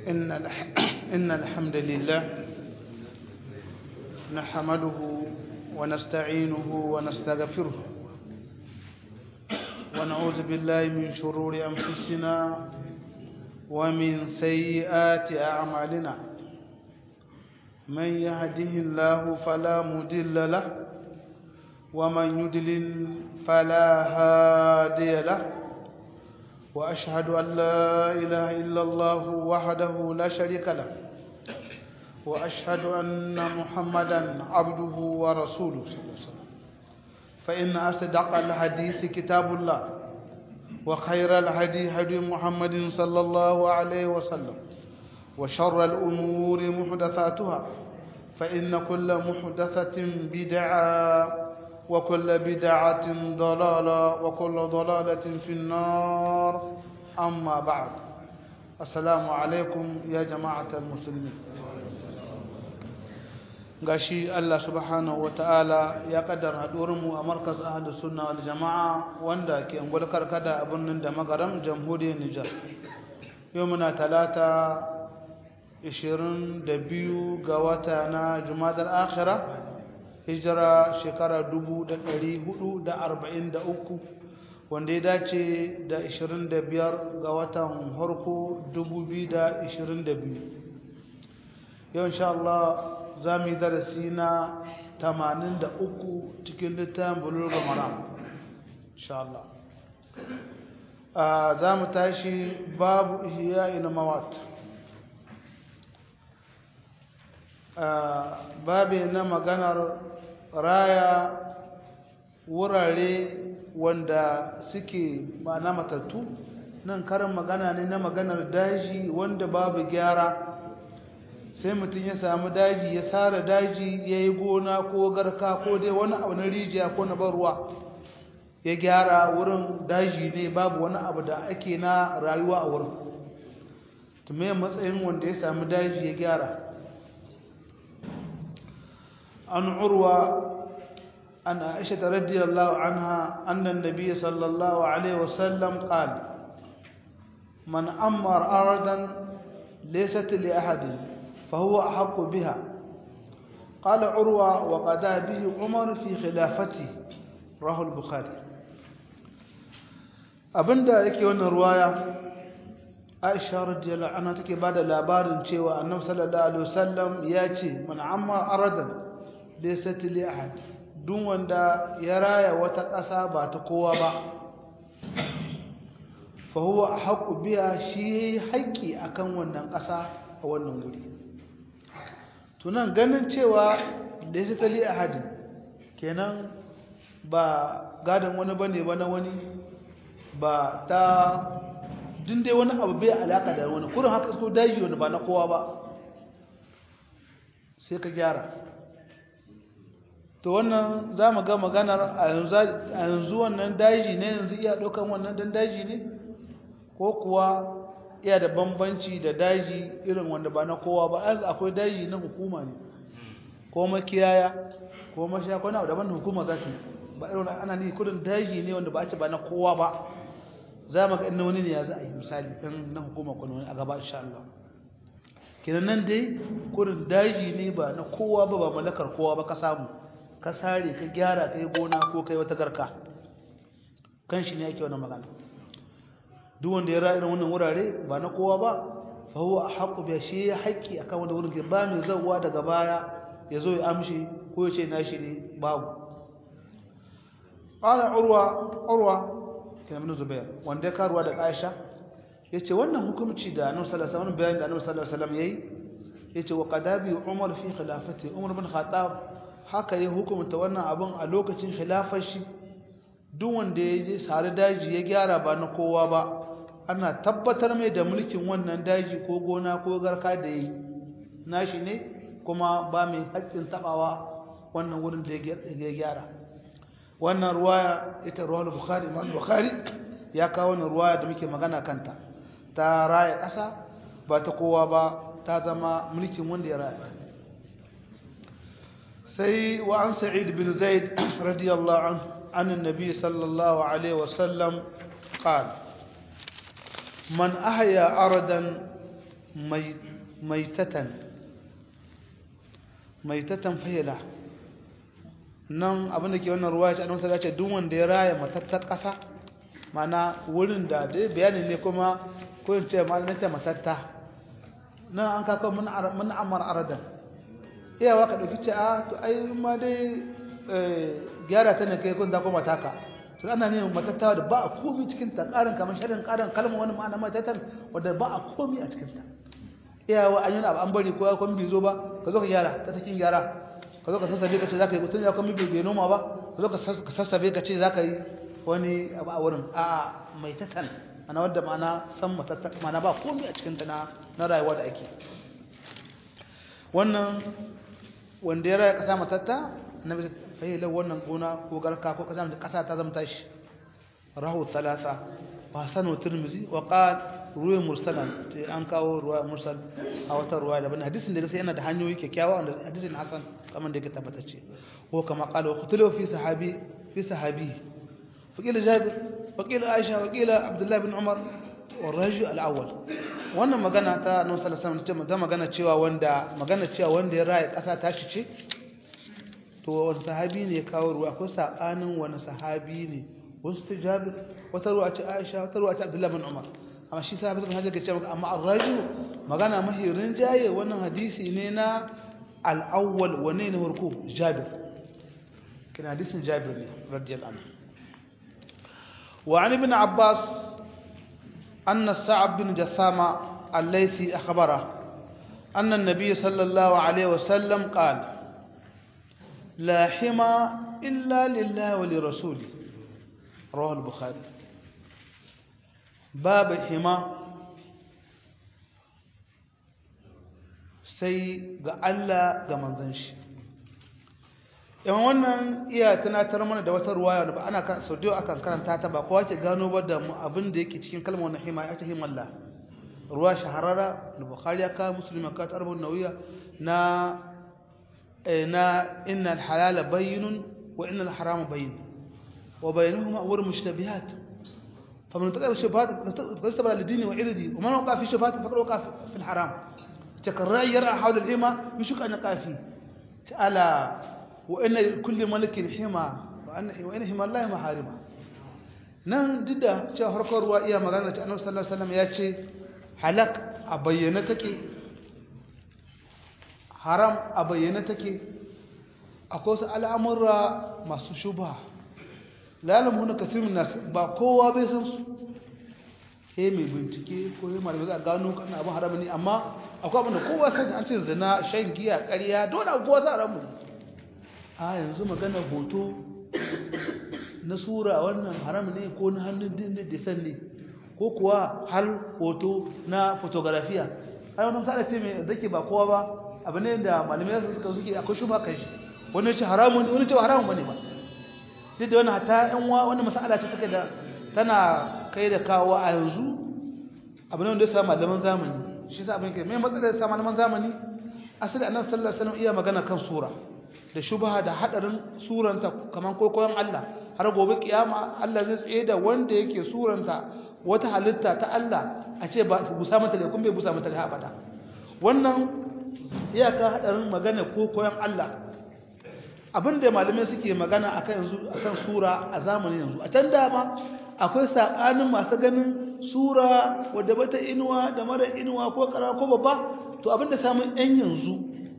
إن, الح... إن الحمد لله نحمده ونستعينه ونستغفره ونعوذ بالله من شرور أنفسنا ومن سيئات أعمالنا من يهده الله فلا مضل له ومن يضلل فلا هادي له وأشهد أن لا إله إلا الله وحده لا شريك له وأشهد أن محمدا عبده ورسوله صلى الله عليه وسلم فإن أصدق الحديث كتاب الله وخير الهدي هدي محمد صلى الله عليه وسلم وشر الأمور محدثاتها فإن كل محدثة بدعة وكل بدعة ضلالة وكل ضلالة في النار أما بعد السلام عليكم يا جماعة المسلمين gashi Allah subhanahu ta'ala ya kaddara mu a markaz ahlus sunna wal jamaa wanda ke ungwal karkada a birnin da magaram jamhuriyar Nijar yau muna talata 22 ga wata na Jumadal akhirah hijira shekara 1443 wanda ya dace da 25 ga watan harko 2022 yau insha Allah za mu yi darasi na 83 cikin littafin bulurga maram insha Allah za mu tashi babu ihya ina mawat babu na maganar raya wurare wanda suke ba na matattu nan karin magana ne na maganar daji wanda babu gyara sai mutum ya samu daji ya sara daji ya yi gona ko garka ko dai wani abu na rijiya ko na ruwa ya gyara wurin daji ne babu wani abu da ake na rayuwa a wurin tume matsayin wanda ya samu daji ya gyara an urwa an aisha radiyallahu anha annan nabi sallallahu alaihi wasallam qala man ammar aradan laysat li ahadin فهو أحق بها قال عروة وقضى به عمر في خلافته راه البخاري abinda yake wannan ruwaya Aisha radiyallahu anha take bada labarin cewa Annabi sallallahu alaihi wasallam ya ce man amma aradan laysa li ahad duk wanda ya raya wata ƙasa ba ta kowa ba fa huwa ahqqu biha shi haƙƙi akan wannan ƙasa a wannan guri tunan ganin cewa da ya tali a hadin kenan ba gadon wani bane ba na wani ba ta dai wani abu bai alaka da wani kurin haka so daji wani ba na kowa ba sai ka gyara to wannan za mu ga maganar a yanzu wannan daji ne yanzu iya ɗaukan wannan dan daji ne ko kuwa iya da bambanci da daji irin wanda ba na kowa ba yanzu akwai daji na hukuma ne ko makiyaya ko mashakwana abu daban da hukuma za ta ba irin ana ne kudin daji ne wanda ba a ce ba na kowa ba za mu ga inda wani ne ya za a yi misali ɗan na hukuma ko wani a gaba insha Allah kenan nan dai kudin daji ne ba na kowa ba ba mallakar kowa ba ka samu ka sare ka gyara ka yi gona ko kai wata garka kan shi ne ake wannan magana duk wanda ya ra irin wannan wurare ba na kowa ba fa huwa ahqqu bi shi ya haƙi akan wanda wurin ke ba mai zawwa daga baya ya zo ya amshi ko ya ce nashi ne babu qala urwa urwa kana min zubair wanda ya karuwa da aisha yace wannan hukunci da annabi sallallahu alaihi wasallam bayan da annabi sallallahu alaihi wasallam yayi yace wa qadabi umar fi khilafati umar bin khattab haka ya hukunta wannan abun a lokacin khilafar shi duk wanda ya je sare daji ya gyara ba na kowa ba ana tabbatar mai da mulkin wannan daji ko gona ko garka da yi nashi ne kuma ba mai haƙƙin tabawa wannan wurin da ya gyara wannan ruwaya ita ruwayar bukhari imam bukhari ya kawo wannan ruwaya da muke magana kanta ta raya ƙasa ba ta kowa ba ta zama mulkin wanda ya raya sai wa an sa'id bin zaid radiyallahu anhu عن النبي صلى الله عليه وسلم قال من أحيا أردا maitatan maitatan fayila nan abinda ke wannan ruwa ya ce annabi ce duk wanda ya raya matattar ƙasa mana wurin da dai bayani ne kuma ko in ce malamin ta matatta nan an kaka mun mun amar aradan iyawa ka dauki ce a to ai ma dai gyara ta ne kai kun da kuma taka to ana ne matattawa da ba a komi cikin ta karin kamar sharin karin kalmar wani ma'ana matatan wanda ba a komi a cikin ta iyawa an yi abu an bari ko ya kuma bai zo ba ka zo ka gyara ta cikin gyara ka zo ka sassabe ka ce za ka yi mutum ya kuma bai noma ba ka zo ka sassabe ka ce za ka yi wani abu a wurin a mai tatan ana wadda ma'ana san matatta ma'ana ba komai a cikin ta na rayuwa da ake wannan wanda ya raya kasa matatta annabi fayyala wannan gona ko garka ko kasa kasa ta zama tashi rahu thalatha wa sanu tirmizi wa qal ruwa mursalan an kawo ruwa mursal a wata ruwa daban hadisin da gaskiya yana da hanyoyi kyakkyawa wanda hadisin hasan kamar da yake tabbatacce ko kama qala wa qutilu fi sahabi fi sahabi فقيل جابر وقيل عائشة وقيل عبد الله بن عمر والرجل الأول wannan magana ta nan sallallahu alaihi wasallam magana cewa wanda magana cewa wanda ya raye kasa ta shi ce to wani sahabi ne ya kawo ruwa ko sakanin wani sahabi ne wasu ta Jabir wata ruwa ce Aisha wata ruwa ce Abdullah bin Umar amma shi sahabi bin Hajar ke cewa amma ar-rajul magana mahirin jaye wannan hadisi ne na al-awwal wane ne farko Jabir kina hadisin Jabir ne radiyallahu anhu وعن ابن عباس أن السعب بن جثامة الليثي أخبره أن النبي صلى الله عليه وسلم قال لا حمى إلا لله ولرسوله رواه البخاري باب حمى sai ga Allah ga manzon shi yan wannan iya tunatar mana da wata ruwaya da ba ana kan sau da akan karanta ta ba kowa ke gano ba da abin da yake cikin kalmar wannan hima ya ta himalla ruwa shahararra da bukhari ya kawo musulmi ka ta arba'un nawiya na na innal halala bayyinun wa innal harama bayyin wa bainahuma umur mushtabihat faman taqa shubuhat fastabara lidini wa irdi wa man waqa fi shubuhat faqad waqa fi al-haram takarra yara hawla al-hima yushuk an qafi ta'ala وإن لكل ملك حمى وإن حمى الله محارمه nan duk da cewa harkar ruwa iya magana da annabi sallallahu alaihi wasallam ya ce halak a bayyana take haram a bayyana take akwai wasu al'amura masu shubha lalamu na kasirin nasu ba kowa bai san su he mai bincike ko yi malamai za a gano kan abin haram ne amma akwai abin da kowa san an ce zina shan giya ƙarya dole kowa sa haramu ne a yanzu magana hoto na sura wannan haram ne ko na hannun din da san ne ko kuwa har hoto na fotografiya ai wannan sada ce mai zake ba kowa ba abu ne da malamai suka suke akwai shuba kan shi wani ce haramun wani ce haramun bane ba duk da wannan hatta yan wa wannan mas'ala ce take da tana kai da kawo a yanzu abu ne wanda ya samu malaman zamani shi sa abin kai mai matsalar sa malaman zamani asali annabi sallallahu alaihi wasallam iya magana kan sura da shubha da hadarin suranta kaman kokoyon Allah har gobe kiyama Allah zai tsaye da wanda yake suranta wata halitta ta Allah a ce ba busa mata da kun bai busa mata da abada wannan iyaka hadarin magana kokoyon Allah abinda malamai suke magana akan yanzu akan sura a zamanin yanzu a can dama akwai sakanin masu ganin sura wadda bata inuwa da mara inuwa ko kara ko babba to abinda samun yan yanzu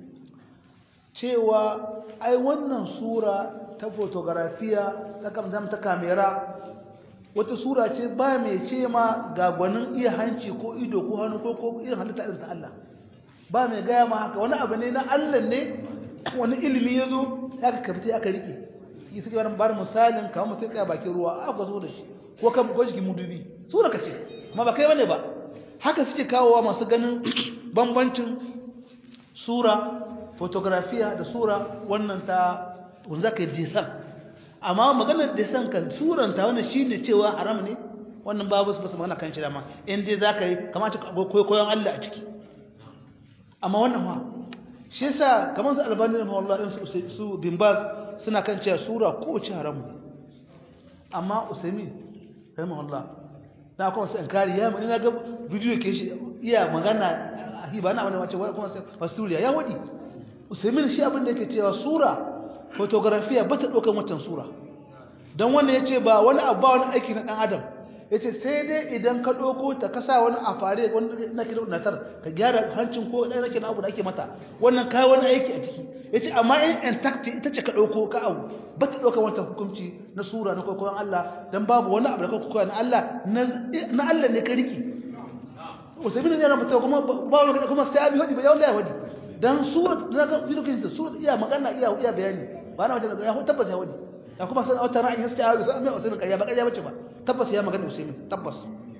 cewa ai wannan sura ta fotografiya ta kamdam ta kamera wata sura ce ba mai ce ma ga gwanin iya hanci ko ido ko hannu ko ko irin halitta irin ta Allah ba mai gaya ma haka wani abu ne na Allah ne wani ilimi ya zo ya ka kafta aka rike yi suke wani bar misalin kamar mutum tsaya bakin ruwa aka zo da shi ko kan ko jikin mudubi sura ka ce amma ba kai bane ba haka suke kawowa masu ganin bambancin sura fotografiya da sura wannan ta wanda ka disan amma maganar disan ka suranta wannan shine cewa haram ne wannan babu su basu magana kan shi dama in dai zaka yi kamata ka koyon Allah a ciki amma wannan ma shi yasa kamar su albani da wallahi su su bimbas suna kan cewa sura ko ci haram ne amma usaimin rahimahullah na kuma sai inkari ya mun ga bidiyo ke shi iya magana hi ba na wani wace kuma fasturiya ya wadi usaimin shi abin da yake cewa sura fotografiya ba ta ɗaukar watan sura don wanda ya ce ba wani abu ba wani aiki na ɗan adam ya ce sai dai idan ka ɗauko ta kasa wani a fare wani na kira natar ka gyara hancin ko ɗaya na abu da ake mata wannan kayi wani aiki a ciki ya ce amma in intact ita ce ka ɗauko ka abu ba ta ɗaukar wancan hukunci na sura na kwaikwayon Allah don babu wani abu da ka kwaikwayo na Allah na Allah ne ka riki usaimin ne na mutum kuma ba wani kuma sai abi hudi ba yawon ya hudi dan surat da ga bidokin da surat iya magana iya iya bayani ba na wajen ya tabbas ya wadi ya kuma san wata ra'ayi sai ya sai mai usaini kariya ba kariya bace ba tabbas ya magana usaini tabbas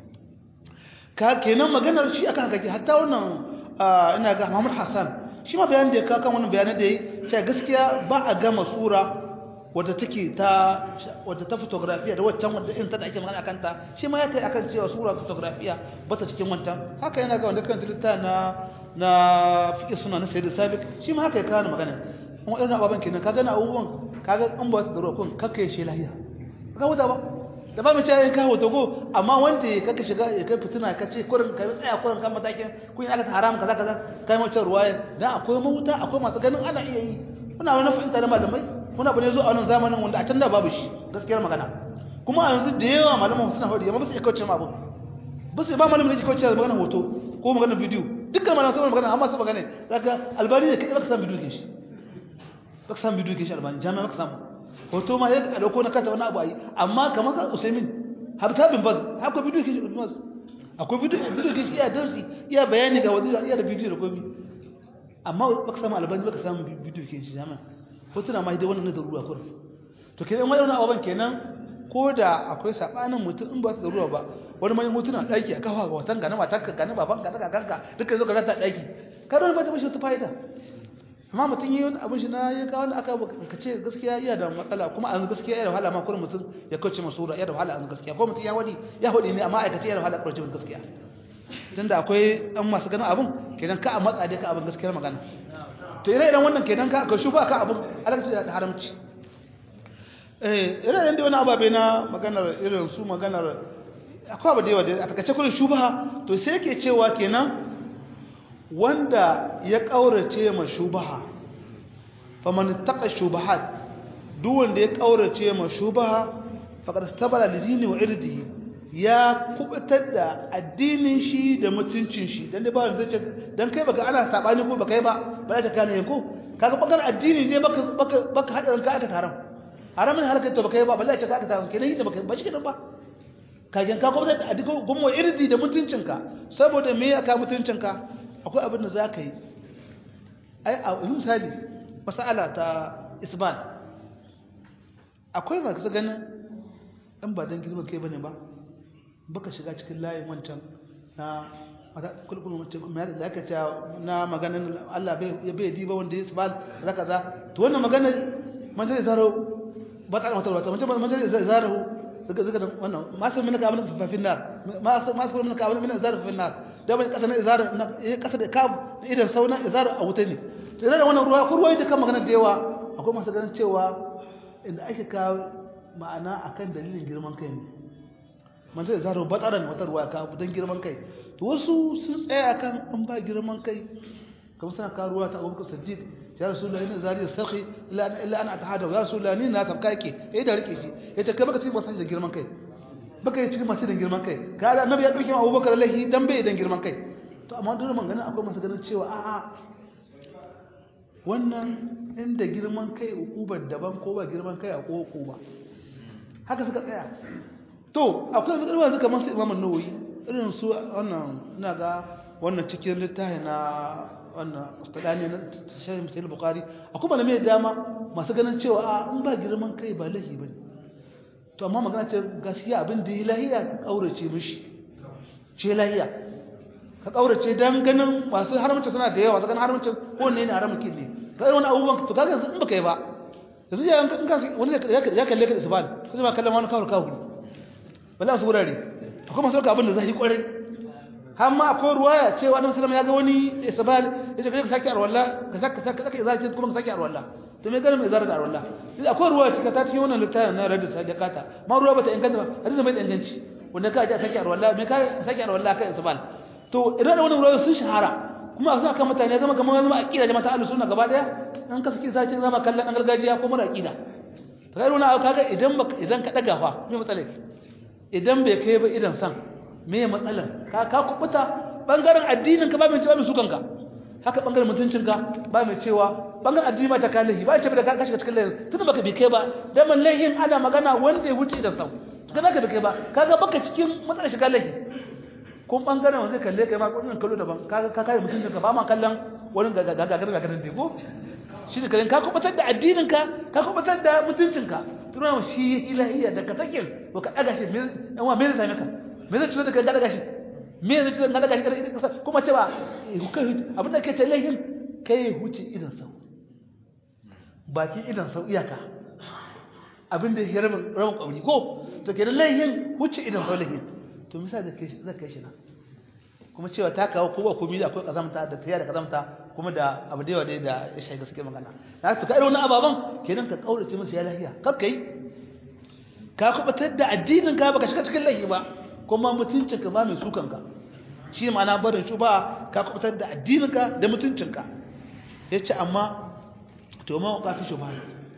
ka kenan maganar shi akan kake hatta wannan ina ga Muhammad Hassan shi ma bayanin da ya kan wannan bayanin da yi cewa gaskiya ba a gama sura wadda take ta wadda ta fotografiya da waccan wadda in ta da ake magana akan ta shi ma ya tai akan cewa sura fotografiya bata cikin wancan haka yana ga wanda kan tilita na na fiƙe suna na sayi da sabik shi ma haka ya kawo magana kuma irin ababen kenan ka gana abubuwan ka ga an ba da rokon kakka ya shi lahiya ka wuta ba da ba mu ce ya kawo togo amma wanda ya kaka shiga ya kai fitina ka ce kurin ka tsaya kurin kan matakin kun yi aka haram kaza kaza kai mace ruwaya dan akwai mawuta akwai masu ganin ana iya yi muna wani fahimta da malamai muna bane zo a wannan zamanin wanda a can da babu shi gaskiyar magana kuma a yanzu da yawa malaman suna hudu amma ba su iya kauce ma abu ba su ba malamin da ke kauce magana hoto ko magana bidiyo dukkan mana saboda magana amma su magana daga albani ne kai baka san bidiyo shi baka san bidiyo shi albani jami'a baka samu hoto ma yadda dauko na kanta wani abu ayi amma kamar ka usaimin habta bin baz akwai bidiyo shi baz akwai bidiyo bidiyo shi iya darsi iya bayani ga wadi iya da bidiyo da komai amma baka samu albani baka samu bidiyo shi jami'a hotuna ma dai wannan na darura kurin to kenan wani abubuwan kenan ko da akwai sabanin mutum in ba su darura ba wani mai mutuna daki a kafa ga watan gana matarka gana baban ka daga kanka duka zo ka rata daki kada wani ba ta bashi wata fa'ida amma mutum yi wani abin shi na ya kawo aka ka ce gaskiya iya da matsala kuma an gaskiya iya da wahala ma kurin mutum ya kauce masura iya da wahala an gaskiya ko mutum ya wadi ya wadi ne amma aikace iya da wahala kauce gaskiya tunda akwai an masu ganin abin kenan ka a matsa dai ka abin gaskiyar magana to ire iren wannan kenan ka ka shuba ka abin alakaci da haramci eh ire iren da wani ababe na maganar irin su maganar akwai abu da yawa da a takaice kullum shubaha to sai yake cewa kenan wanda ya kaurace ma shubaha faman taqa shubahat duk wanda ya kaurace ma shubaha faqad istabara lidini wa irdihi ya kubutar da addinin shi da mutuncin shi dan dai ba wanda zai dan kai baka ana sabani ko baka yi ba ba za ka kane yanko kaga bakar addini ne baka baka baka hadarin ka aka taram haramin halaka to baka yi ba balle ce ka aka taram kenan yi da baka ba shi kenan ba kagen ka kubutar da addinin gumo irdi da mutuncinka saboda me ya ka mutuncinka akwai abin da za ka yi ai a misali masala ta isbal akwai ba ka ganin in ba don girman kai bane ba baka shiga cikin layin wancan na kulkul wancan da aka ce na maganin Allah ya bai diba wanda ya isbal za ka za to wannan magana manzan zai zaro ba ta wata wata manzan zai zaro zaka zaka wannan masu min ka abin fafin nar masu masu min ka abin min zar fafin nar da bai kasa na izar na kasa da kab idan sauna izar a wuta ne to idan wannan ruwa ko ruwa da kan magana da yawa akwai masu ganin cewa inda ake kawo ma'ana akan dalilin girman kai ne man zai zaro batsaran wata ruwa ka dan girman kai to wasu sun tsaya akan an ba girman kai kamar suna kawo ruwa ta Abubakar Siddiq ya rasulullahi ina zari sarki illa illa ana atahada ya rasulullahi ni na sabka yake eh da rike shi yace kai baka ci ba sai da girman kai baka yi cikin masu da girman kai ka da annabi ya dauke Abubakar lahi dan bai dan girman kai to amma dole man ganin akwai masu ganin cewa a'a wannan inda girman kai ukubar daban ko ba girman kai a ko ba haka suka tsaya to akwai wasu ɗarwa suka masu imamun nawoyi irin su wannan ina ga wannan cikin littafi na wannan ustadani na shahin musayi bukari akwai malamai dama masu ganin cewa a in ba girman kai ba lahi ba ne to amma magana ce gaskiya abin da yi lahiya ka ƙaurace mishi ce lahiya ka ƙaurace don ganin masu haramci suna da yawa su ganin haramci ko ne ne haramci ne ka yi wani abubuwan to kaga yanzu in baka yi ba yanzu ya wani ya kalle ka da isbal sai ba kallon wani kawar kawuri wallahi su wurare akwai masu abin da zai kwarai har ma akwai ruwaya cewa annabi sallallahu ya ga wani isbal yace ka saki arwalla ka saki saki saki zaki kuma ka saki arwalla to me ganin mai zara da arwalla sai akwai ruwaya cika ta cikin wannan littafin na radda sadaqata ma ruwa bata inganta ba hadisi mai inganci wanda ka ji saki arwalla me ka saki arwalla kai isbal to idan wannan ruwaya sun shahara kuma a suna kan mutane zama kamar zama aqida jama'a ahlus sunna gaba daya an ka saki sai zama kallon an gargajiya ko mara aqida to kai runa kaga idan idan ka daga fa me matsalar idan bai kai ba idan san me matsalar ka ka kubuta bangaren addinin ka ba mai cewa mai sukan ka haka bangaren mutuncin ka ba mai cewa bangaren addini ma ta kalahi ba ce da ka shiga cikin lahin tunda baka bi kai ba dan mallahin ana magana wanda ya wuce idan sau kaga ka bi kai ba kaga baka cikin matsalar shiga lahi kun bangaren wanda kalle kai ma wannan kallo daban kaga ka kare mutuncin ka ba ma kallon wani gagagar gagarin da ko shi ne karen ka kubatar da addinin ka ka kubatar da mutuncin ka tuna shi ilahiyya da ka sakin ba ka daga shi dan wa me zai same ka me zai tsira da ka daga shi me zai tsira da daga shi kuma cewa abin da ke ce lahin kai huce idan sau baki idan sau iyaka abin da ya rabin rabin kwabri ko to kenan lahin huce idan sau lahin to misali zai kai shi na kuma cewa ta kawo kowa komi da akwai kazamta da tayar da kazamta kuma da abu da yawa dai da ya shiga gaske magana da haka ka irin wani ababan kenan ka kaurace musu ya lahiya kakka yi ka kubatar da addinin ka baka shiga cikin lahi ba kuma mutuncin ka ba mai sukan ka shi ma'ana barin shuba ka kubatar da addinin ka da mutuncin ka yace amma to ma ka fi shubha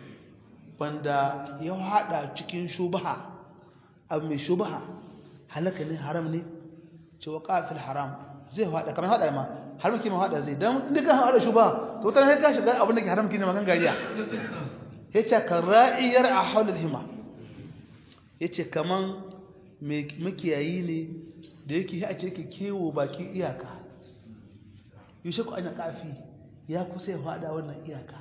wanda ya hada cikin shubha abu mai shubha halaka ne haram ne cewa kafil haram zai hada kamar hada ma haram kima hada zai dan inda ka hada shuba to tana sai ka shiga abin da ke haram kina magan gariya yace kan ra'iyar a haulul hima yace kaman me makiyayi ne da yake a ce yake kewo baki iyaka yushe ku ana kafi ya kusa ya hada wannan iyaka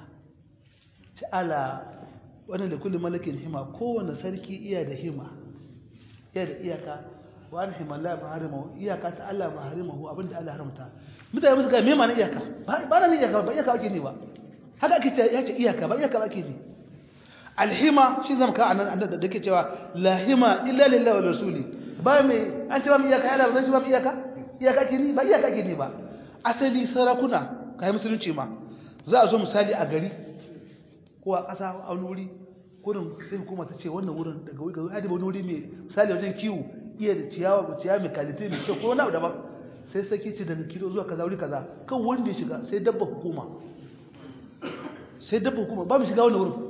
ta'ala wannan da kullu malakin hima kowanne sarki iya da hima iya da iyaka wa an himalla ba harimahu iyaka ta Allah ba harimahu abinda Allah haramta mutane musu ga me ma na iyaka ba na iyaka ba iyaka ake ne ba haka ake ya ce iyaka ba iyaka ake ne alhima shi zama ka anan da dake cewa la hima illa lillahi wa rasuli ba me an ce ba mu iyaka Allah ba zan ce ba mu iyaka iyaka ake ne ba iyaka ake ne ba asali sarakuna kai musulunci ma za a zo misali a gari ko a ƙasa a wani wuri kurin sai hukuma ta ce wannan wurin daga wuri ga wani wuri mai misali wajen kiwo iya da ciyawa ba ciyawa mai kalite mai kyau ko wani abu daban sai sake ce daga kilo zuwa kaza wuri kaza kan wurin da ya shiga sai dabba hukuma sai dabba hukuma ba mu shiga wannan wurin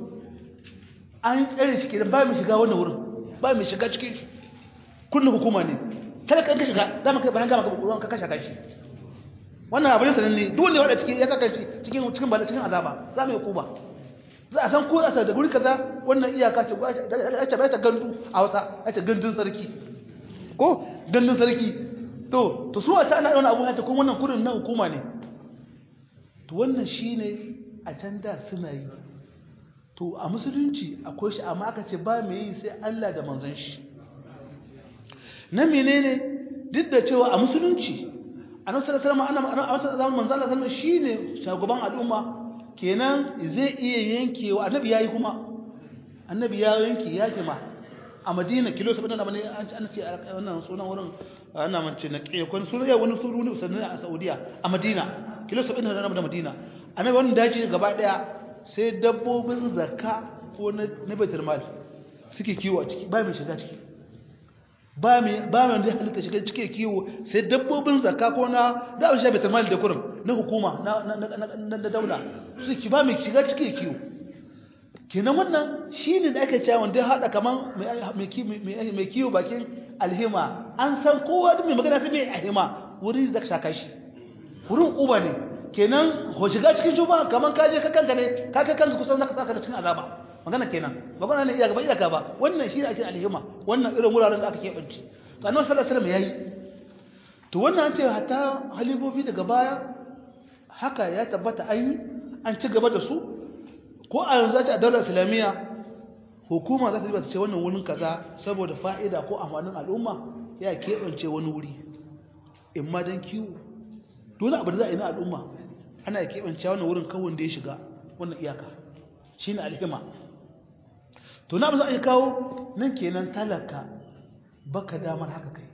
an tsare shi kenan ba mu shiga wannan wurin ba mu shiga cikin shi kullum hukuma ne kada ka shiga za mu kai bayan gama ka ruwan ka kashe kashi wannan abu ne sananne duk wanda ya wada cikin ya saka shi cikin cikin bala cikin azaba za mu yi hukuma za a san ko a da guri kaza wannan iyaka ce a ce bai ta gandu a wasa a ce gandun sarki ko gandun sarki to to su a ta ana wani abu hata kuma wannan kudin na hukuma ne to wannan shine a can da suna yi to a musulunci akwai shi amma aka ce ba mai yi sai Allah da manzon shi na menene duk da cewa a musulunci annabi sallallahu alaihi wasallam ana manzon Allah sallallahu alaihi wasallam shine shugaban al'umma kenan zai iya yankewa annabi yayi kuma annabi ya yanke ya kima a madina kilo 70 da bane an ce wannan sunan wurin ana mace na kiyo kun sunan ya wani suru ne sannan a saudiya a madina kilo 70 da da madina annabi wannan daji gaba daya sai dabbobin zakka ko na na baitul mal suke kiwo a ciki ba mai shiga ciki ba mai ba mai da halitta shiga ciki kiwo sai dabbobin zakka ko na da abin shi baitul mal da kurum na hukuma na na na daula suke ba mai shiga ciki kiwo kenan wannan shine da ake cewa wanda ya hada kaman mai kiwo bakin alhima an san kowa da mai magana sai mai alhima wuri da shaka shi wurin uba ne kenan ko shiga cikin shuba kaman ka je ka kanka ne ka kai kanka kusan zaka saka da cikin azaba magana kenan magana ne iya gaba iya ba wannan shine ake alhima wannan irin wuraren da aka keɓance to annabi sallallahu alaihi wasallam yayi to wannan an ce hatta halibobi daga baya haka ya tabbata an yi an ci gaba da su ko a yanzu a daular islamiyya hukuma za ta riba ta ce wannan wurin kaza saboda fa'ida ko amfanin al'umma ya keɓance wani wuri in ma don kiwo dole abu da za a yi na al'umma ana keɓance wannan wurin kawon da ya shiga wannan iyaka shi ne alhima to na ba za a yi kawo nan kenan talaka baka damar haka kai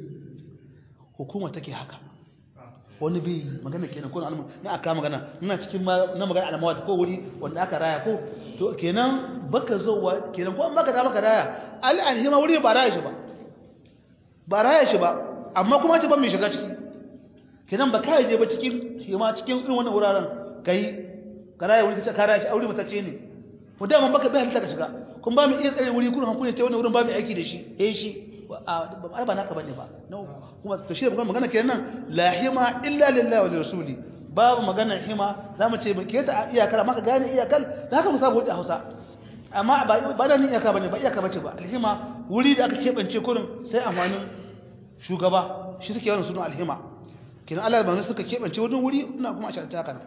hukuma take haka wani bai magana kenan ko na aka magana ina cikin na magana alamawa ko wuri wanda aka raya ko to kenan baka zowa kenan ko an baka da baka raya al alhima wuri ba raya shi ba ba raya shi ba amma kuma ce ban mai shiga ciki kenan ba kai je ba cikin hima cikin irin wannan wuraren kai kana wuri kace kara shi aure matace ne mu da man baka bai halitta ka shiga kun ba mu iya tsare wuri kun hankuri ce wannan wurin ba mu aiki da shi eh shi ai ba naka bane ba kuma to shi magana kenan la hima illa lillahi wa rasuli babu maganar hima zamu ce ke ta iyakar maka gane iyakar da haka mu samu a Hausa amma ba ba da ni iyaka bane ba iyaka bace ba alhima wuri da aka kebance kurin sai amfanin shugaba shi suke wannan sunan alhima kina Allah ba suka kebance wurin wuri ina kuma a sharta haka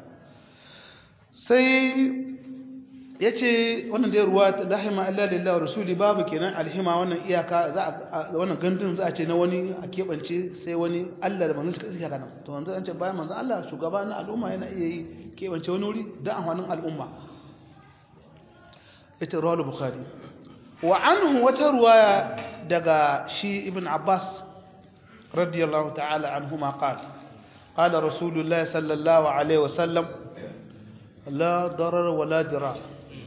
sai ya ce wannan dai ruwa rahima Allah lillahi wa rasuli babu kenan alhima wannan iyaka za a wannan gandun za a ce na wani a keɓance sai wani Allah da manzon suka tsaya kana to manzon an ce bayan manzon Allah shugaba na al'umma yana iya yi keɓance wani wuri da amfanin al'umma ita rawal bukhari wa anhu wata ruwaya daga shi ibn abbas radiyallahu ta'ala anhuma qala قال رسول الله صلى الله عليه وسلم لا ضرر ولا ضرار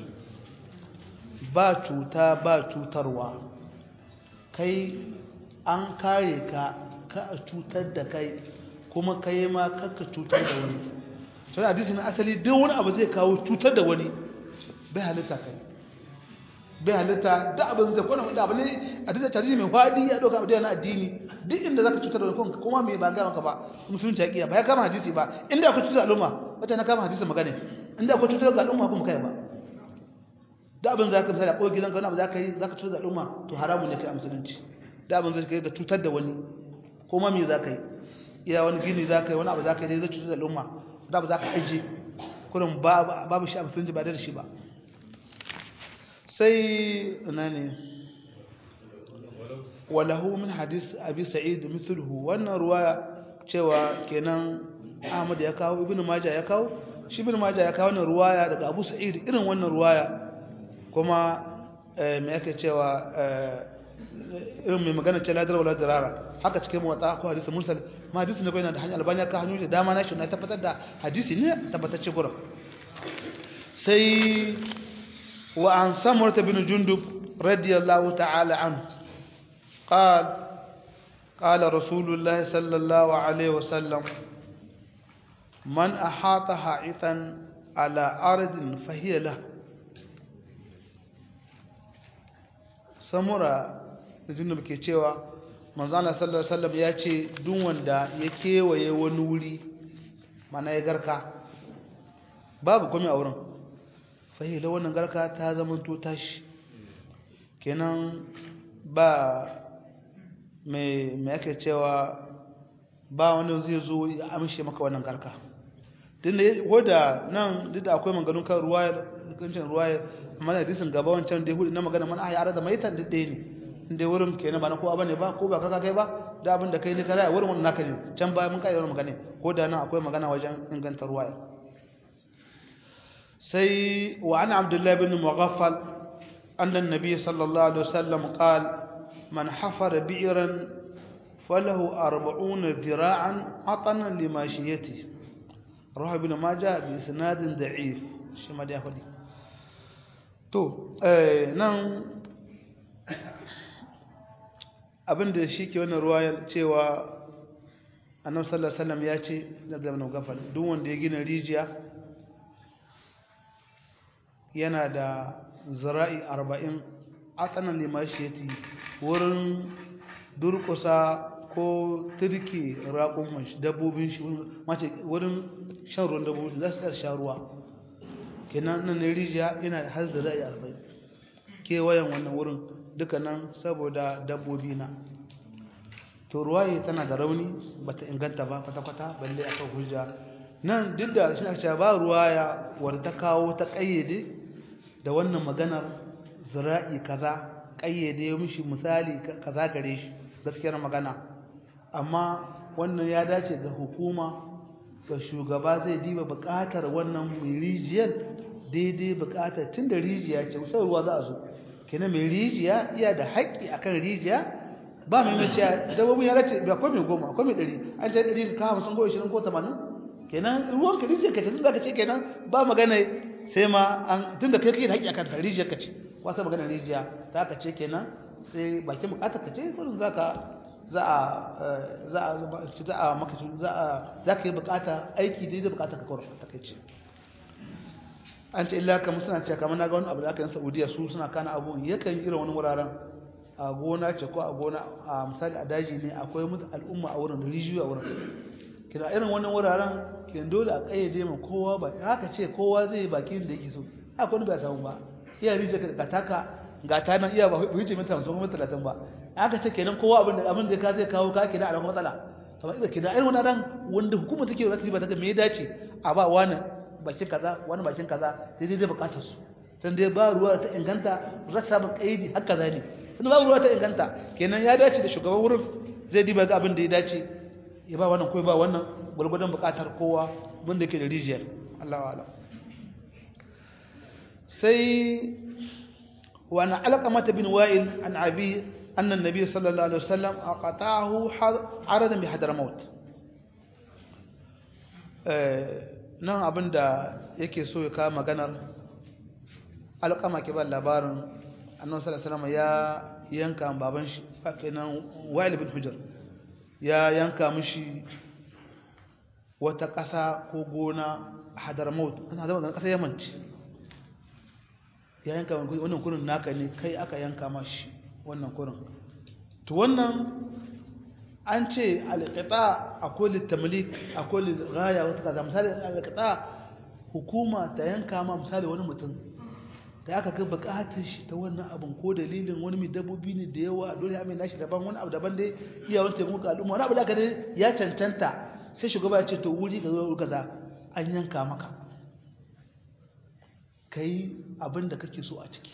ba cuta ba cutarwa kai an kare ka ka a cutar da kai kuma kai ma kakka cutar da wani sai hadisi na asali duk wani abu zai kawo cutar da wani bai halitta kai bai halitta da abin zai kwana da abu ne a duk tarihi mai fadi ya doka abu na addini duk inda zaka cutar da kanka kuma me ba ga maka ba musulunci ya ba ya kama hadisi ba inda akwai cutar da al'umma wata na kama hadisi magana inda akwai cutar da al'umma kuma kai ba da abin za ka misali a ƙogi gidanka wani abu za ka yi za ka cutar da al'umma to haramun ne kai a musulunci da abin zai kai ga cutar da wani ko ma me za ka yi iya wani gini za ka yi wani abu za ka yi zai cutar da al'umma da abu za ka aje kurin babu shi a musulunci ba da shi ba sai ina ne walahu min hadis abi sa'id mithluhu wannan ruwaya cewa kenan Ahmad ya kawo Ibn Majah ya kawo shi Ibn Majah ya kawo wannan ruwaya daga Abu Sa'id irin wannan ruwaya kuma me yake cewa irin mai magana ce ladar wala dirara haka cikin motsa ko hadisi mursal ma hadisi ne bayan da hanyar albani ka hanyoyi da dama na shi na tabbatar da hadisi ne tabbatacce gurin sai wa an samurta bin jundub radiyallahu ta'ala anhu قال قال رسول الله صلى الله عليه وسلم من أحاط حائطا على أرض فهي له samura da junub ke cewa manzana sallallahu alaihi wasallam ya ce duk wanda ya kewaye wani wuri mana ya garka babu komai a wurin fahila wannan garka ta zama to tashi kenan ba mai mai ake cewa ba wani zai zo ya amshe maka wannan garka din da wadda nan duk da akwai maganganun kan ruwayar kancin ruwayar amma da hadisin gaba wancan da hudu na magana man ahya arada maitan duk ɗaya ne inda wurin kenan ba na kowa bane ba ko ba kaka kai ba da abin da kai ne kara wurin wannan naka ne can baya mun kai wannan magana ko da nan akwai magana wajen inganta ruwayar sai wa ana abdullahi bin mughaffal anna an-nabiy sallallahu alaihi wasallam qala man hafara bi'ran falahu 40 dhira'an atana limashiyatihi رواه ابن ماجه بإسناد ضعيف shi ma da ya faɗi to nan abinda shi ke wannan ruwayar cewa annabi sallallahu alaihi wasallam ya ce da zaman gafal duk wanda ya gina rijiya yana da zira'i 40 atsanan limashiyati wurin durkusa ko turke raƙon shi dabbobin shi mace wurin shan ruwan dabbobi za su tsar sha ruwa kenan nan ne rijiya yana da har da ra'ayi arba'in kewayen wannan wurin duka nan saboda dabbobi na to ruwaye tana da rauni bata inganta ba kwata-kwata balle aka hujja nan duk da shi aka ba ruwaya wadda ta kawo ta kayyade da wannan maganar zira'i kaza kayyade mishi misali kaza gare shi gaskiyar magana amma wannan ya dace ga hukuma ga shugaba zai diba bukatar wannan mai rijiyar daidai bukatar tun da rijiya ce sai ruwa za a zo kenan mai rijiya iya da haƙƙi akan rijiya ba mai mace dabbobin ya race ba akwai mai goma akwai mai ɗari an ce ɗari ka hamsin ko ishirin ko tamanin kenan ruwan ka rijiyar ka ce tun za ka ce kenan ba magana sai ma an tun da kai kai da haƙƙi akan rijiyar ka ce wata magana rijiya ta ka ce kenan sai bakin bukatar ka ce kullum za ka za a za a za a maka za a za ka yi bukata aiki da bukata ka kawar ta kai ce an ce illa kamar suna cewa kamar na ga wani abu da aka yi Saudiya su suna kana abu yakan irin wani wuraren a gona ce ko a gona a misali a daji ne akwai mutu al'umma a wurin rijiyo a wurin kina irin wannan wuraren kin dole a kayyade ma kowa ba haka ce kowa zai bakin da yake so haka wani bai samu ba iya rijiyo ka taka ga ta nan iya ba wuce mita 50 kuma 30 ba haka ce kenan kowa abin da abin da ka zai kawo ka kina a ran matsala kamar idan kina irin wannan ran wanda hukuma take za ta riba ta me ya dace a ba wani bakin kaza wani bakin kaza sai dai bukatar su dan dai ba ruwa ta inganta rasa ba kaidi haka zane sun ba ruwa ta inganta kenan ya dace da shugaban wurin zai diba ga abin da ya dace ya ba wannan ko ba wannan gurgurdan bukatar kowa wanda yake da rijiyar Allahu a'lam sai wa ana alqamata bin wa'il an abi anna an-nabiy sallallahu alaihi wasallam aqatahu aradan bi hadramaut eh nan abinda yake so ya kawo maganar alƙama ke ba labarin annabi sallallahu alaihi wasallam ya yanka baban shi kenan Wa'il bin Hujr ya yanka mishi wata ƙasa ko gona Hadramaut ana zama ƙasa Yaman ce ya yanka wannan kurin naka ne kai aka yanka mashi wannan kurin to wannan an ce alƙita akwai littamlik akwai lirgaya wasu kaza misali alƙita hukuma ta yanka ma misali wani mutum da aka ga bukatar shi ta wannan abin ko dalilin wani mai dabbobi ne da yawa dole ya mai nashi daban wani abu daban dai iya wani taimako ga al'umma wani abu da aka dai ya cancanta sai shugaba ya ce to wuri ga zuwa kaza an yanka maka kai abin da kake so a ciki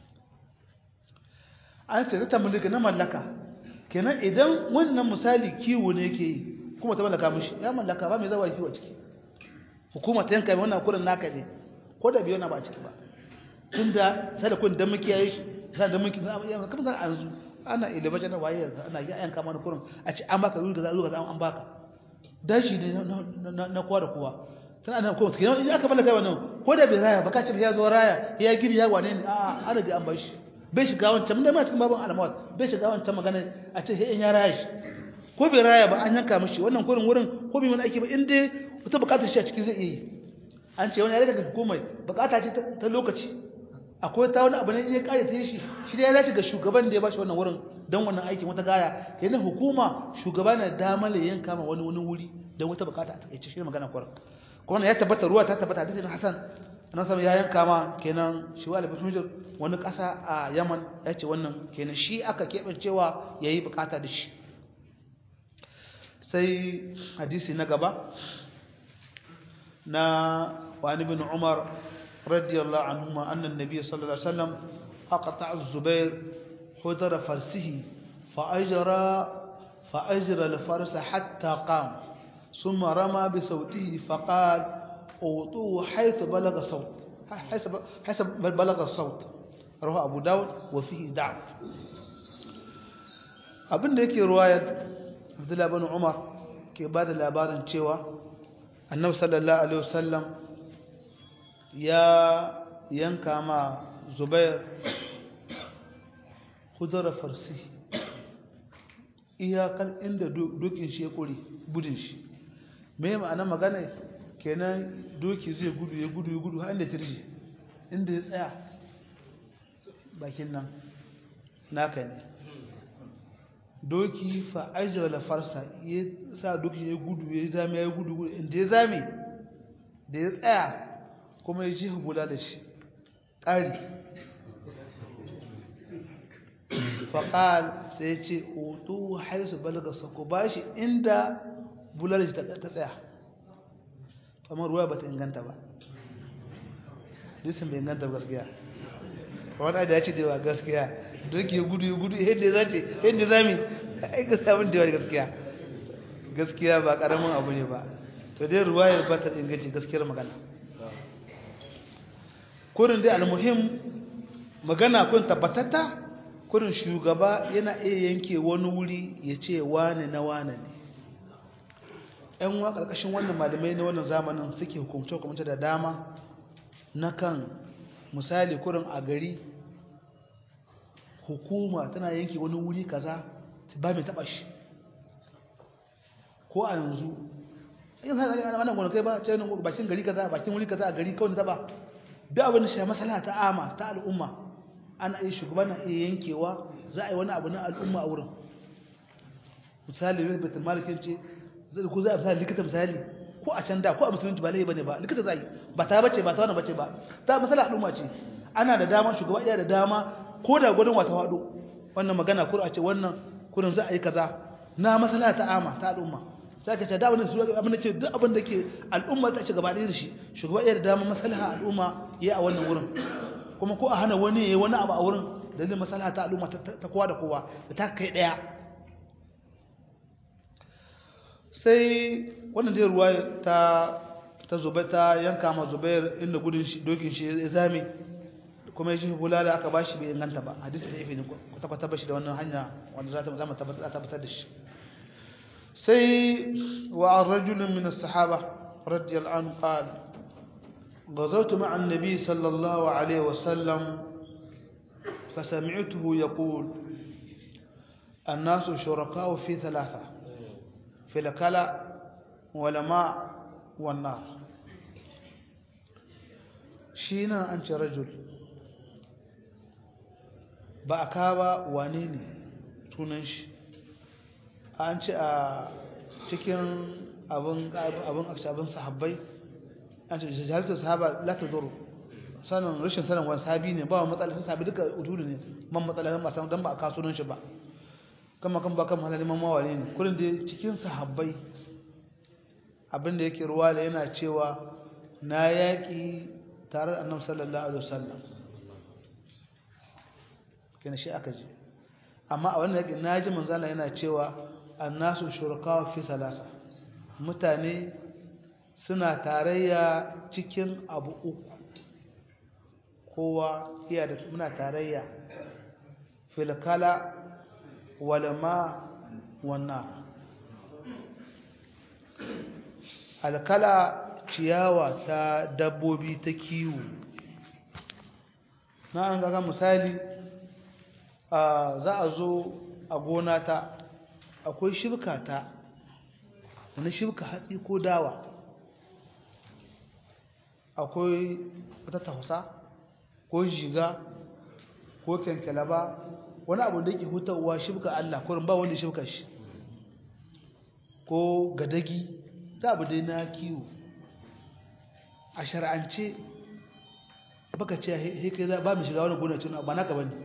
an ce ta mulka na mallaka kenan idan wannan misali kiwo ne yake yi kuma ta mallaka mishi ya mallaka ba mai zawa kiwo a ciki hukuma ta yanka wannan kurin naka ne ko da biyo na ba a ciki ba tunda sai da kun dan muke yayi shi sai da muke kuma san an zu ana ilima jana waye yanzu ana yi ayan kama kurin a ce an baka ruwa ga ruwa an baka dashi ne na kowa da kowa tana ana kuma kenan idan aka mallaka wannan ko da bai raya baka ce ya zo raya ya giri ya wane ne a'a an riga an bashi bai shiga wancan mun da ma cikin babban alamawat bai shiga wancan magana a ce sai in ya raya shi ko bai raya ba an yanka mishi wannan kurin wurin ko bai wani aiki ba in dai wata bukatar shi a cikin zai iya yi an ce wani ya daga hukumai bukata ce ta lokaci akwai ta wani abu ne ya kare ta shi shi da ya dace ga shugaban da ya bashi wannan wurin don wannan aikin wata gaya yana hukuma shugaba na damar ya yanka ma wani wani wuri don wata bukata a takaice shi magana kwarar kuma ya tabbata ruwa ta tabbata hadisin Hassan annabi sallallahu ya yanka ma kenan shi wa albin hujjar wani kasa a Yaman ya ce wannan kenan shi aka kebancewa yayi bukata da shi sai hadisi na gaba na wani bin Umar radiyallahu anhuma anna an-nabiy sallallahu alaihi wasallam aqta az-zubair hudara farsihi fa ajra fa ajra al-farsa hatta qama ثم رمى بصوته فقال اوطوه حيث بلغ الصوت حيث حيث بلغ الصوت رواه ابو داود وفيه ضعف abin da yake ruwayar Abdullah bin Umar ke ba da labarin cewa Annabi sallallahu alaihi wasallam ya yanka ma Zubair hudura farsi iyakar inda dokin shi ya kore budin shi me ma'ana magana kenan doki zai gudu ya gudu ya gudu har inda tirji inda ya tsaya bakin nan naka ne doki fa ajra la farsa ya sa doki ya gudu ya zame ya gudu gudu inda ya zame da ya tsaya kuma ya ji hubula da shi ƙari faƙal sai ya ce otu haisu balaga sako ba shi inda bular shi ta tsaya kamar ruwa ba ta inganta ba hadisin bai inganta gaskiya wani da ya ce da yawa gaskiya doki ya gudu ya gudu yadda ya zace yadda zami aika samun da yawa gaskiya gaskiya ba karamin abu ne ba to dai ruwa ya ba ta inganci gaskiyar magana kurin dai almuhim magana kun tabbatatta kurin shugaba yana iya yanke wani wuri ya ce wane na wane ne ‘yan wa ƙarƙashin wannan malamai na wannan zamanin suke hukumce-hukumce da dama na kan misali kurin a gari hukuma tana yanke wani wuri kaza ba mai taɓa shi ko a yanzu in sai ana wannan gonakai ba ce bakin gari kaza bakin wuri kaza a gari kawai zaba duk abin da shi masala ta ama ta al'umma ana yi shugaban na iya yankewa za a yi wani abu na al'umma a wurin misali yau betul malikin ce zai ko za a misali likita misali ko a can da ko a musulunci ba laifi bane ba likita zai ba ta bace ba ta wani bace ba ta masala al'umma ce ana da dama shugaba iya da dama ko da gudun wata wado wannan magana ko a ce wannan kurin za a yi kaza na masala ta ama ta al'umma sai ka ce da abin da abin da ce duk abin da ke al'umma ta ci gaba da shi shugaba iya da dama maslaha al'umma yayi a wannan wurin kuma ko a hana wani yayi wani abu a wurin dalilin maslaha ta al'umma ta kowa da kowa da ta kai daya sai wannan dai ruwa ta ta zubai ta yanka ma zubair inda gudun shi dokin shi ya zame kuma shi bulala aka bashi bai inganta ba hadisi da yafi ne kwata kwata bashi da wannan hanya wanda za ta zama tabbatar da shi sai wa an rajulun min as-sahaba radiyallahu anhu qala غزوت مع النبي صلى الله عليه وسلم فسمعته يقول الناس شركاء في ثلاثة في الكلى والماء والنار شينا أنت رجل بأكابا وانيني تونش أنت cikin abin abin abin sahabbai an ce jahalatu sahaba la tadur sanan rashin sanan wani sahabi ne ba matsala sai sahabi duka ududu ne man matsala ba san dan ba a kasuwan shi ba kama kan ba kan halalin mawali ne kullun da cikin sahabbai abinda yake ruwa da yana cewa na yaki tare da annabi sallallahu alaihi wasallam kenan shi aka ji amma a wannan yaki naji manzo Allah yana cewa annasu shuraka fi salasa mutane suna tarayya cikin abu uku kowa iya da muna tarayya filkala walma wannan alkala ciyawa ta dabbobi ta kiwo na an gaga misali za a zo a gona ta akwai shibka ta wani shibka hatsi ko dawa akwai wata tafasa ko jiga ko kyankyalaba wani abu da ke hutawa shibka Allah kurin ba wanda shibka shi ko gadagi ta abu dai na kiwo a shar'ance baka ce heke za ba mu shiga wani gona cin ba naka bane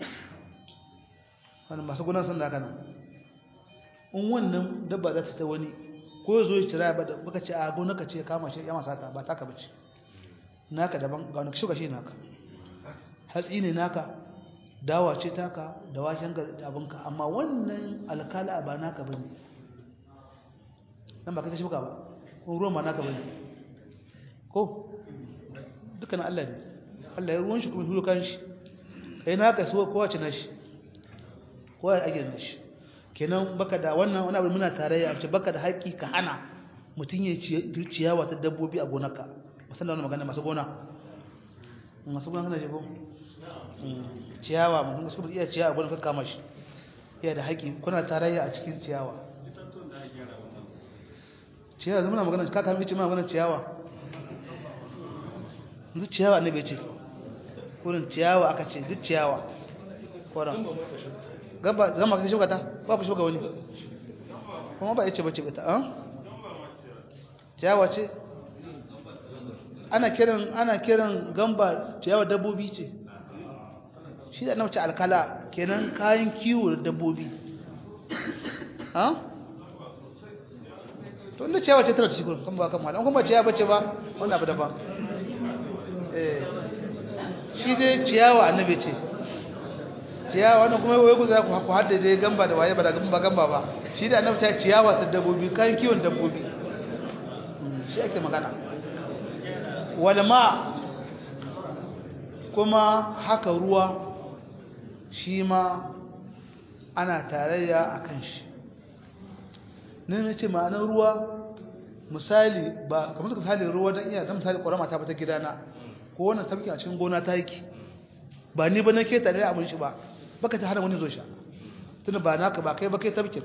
wani masu gona sun da haka nan in wannan dabba za ta ta wani ko ya zo ya cira ba baka ce a gona ka ce kama shi ya masa ta ba taka bace naka daban ga wani shuka shi naka hatsi ne naka dawa ce taka da waken abinka amma wannan alkala ba naka bane nan ba kai shuka ba ko ruwan ba naka bane ko dukkan Allah ne Allah ya ruwan shi kuma hulu kan shi kai naka so kowace nashi kowa ya age nashi kenan baka da wannan wani abu muna tarayya a ce baka da haƙƙi ka hana mutum ya ciyawa ta dabbobi a gonarka musamman wani magana masu gona masu gona kana shigo ciyawa mutum ka su iya ciyawa gona ka kama shi iya da haƙƙi kuna tarayya a cikin ciyawa ciyawa zama na magana ka kama ce ma magana ciyawa yanzu ciyawa ne bai ce wurin ciyawa aka ce duk ciyawa koran gaba zama ka shuka ta ba ku shuka wani kuma ba ya ce bace bata an ciyawa ce ana kiran ana kiran gamba ciyawa dabbobi ce shi da nauce alkala kenan kayan kiwo da dabbobi ha to inda ciyawa ce tana cikin kan ba kan malam kuma ciyawa bace ba wannan abu daban eh shi dai ciyawa annabi ce ciyawa wannan kuma wai ku za ku ku haddace gamba da waye ba da gamba gamba ba shi da annabi ta ciyawa ta dabbobi kayan kiwon dabbobi shi ake magana walma kuma haka ruwa shi ma ana tarayya a kan shi ne na ce ma'anar ruwa misali ba kamar suka misali ruwa don iya don misali ƙwarama ta bata gidana ko wannan tafki a cikin gona ta yake ba ni ba na ke tare abin shi ba baka ta hana wani zo sha tunda ba naka ba kai ba kai tafkin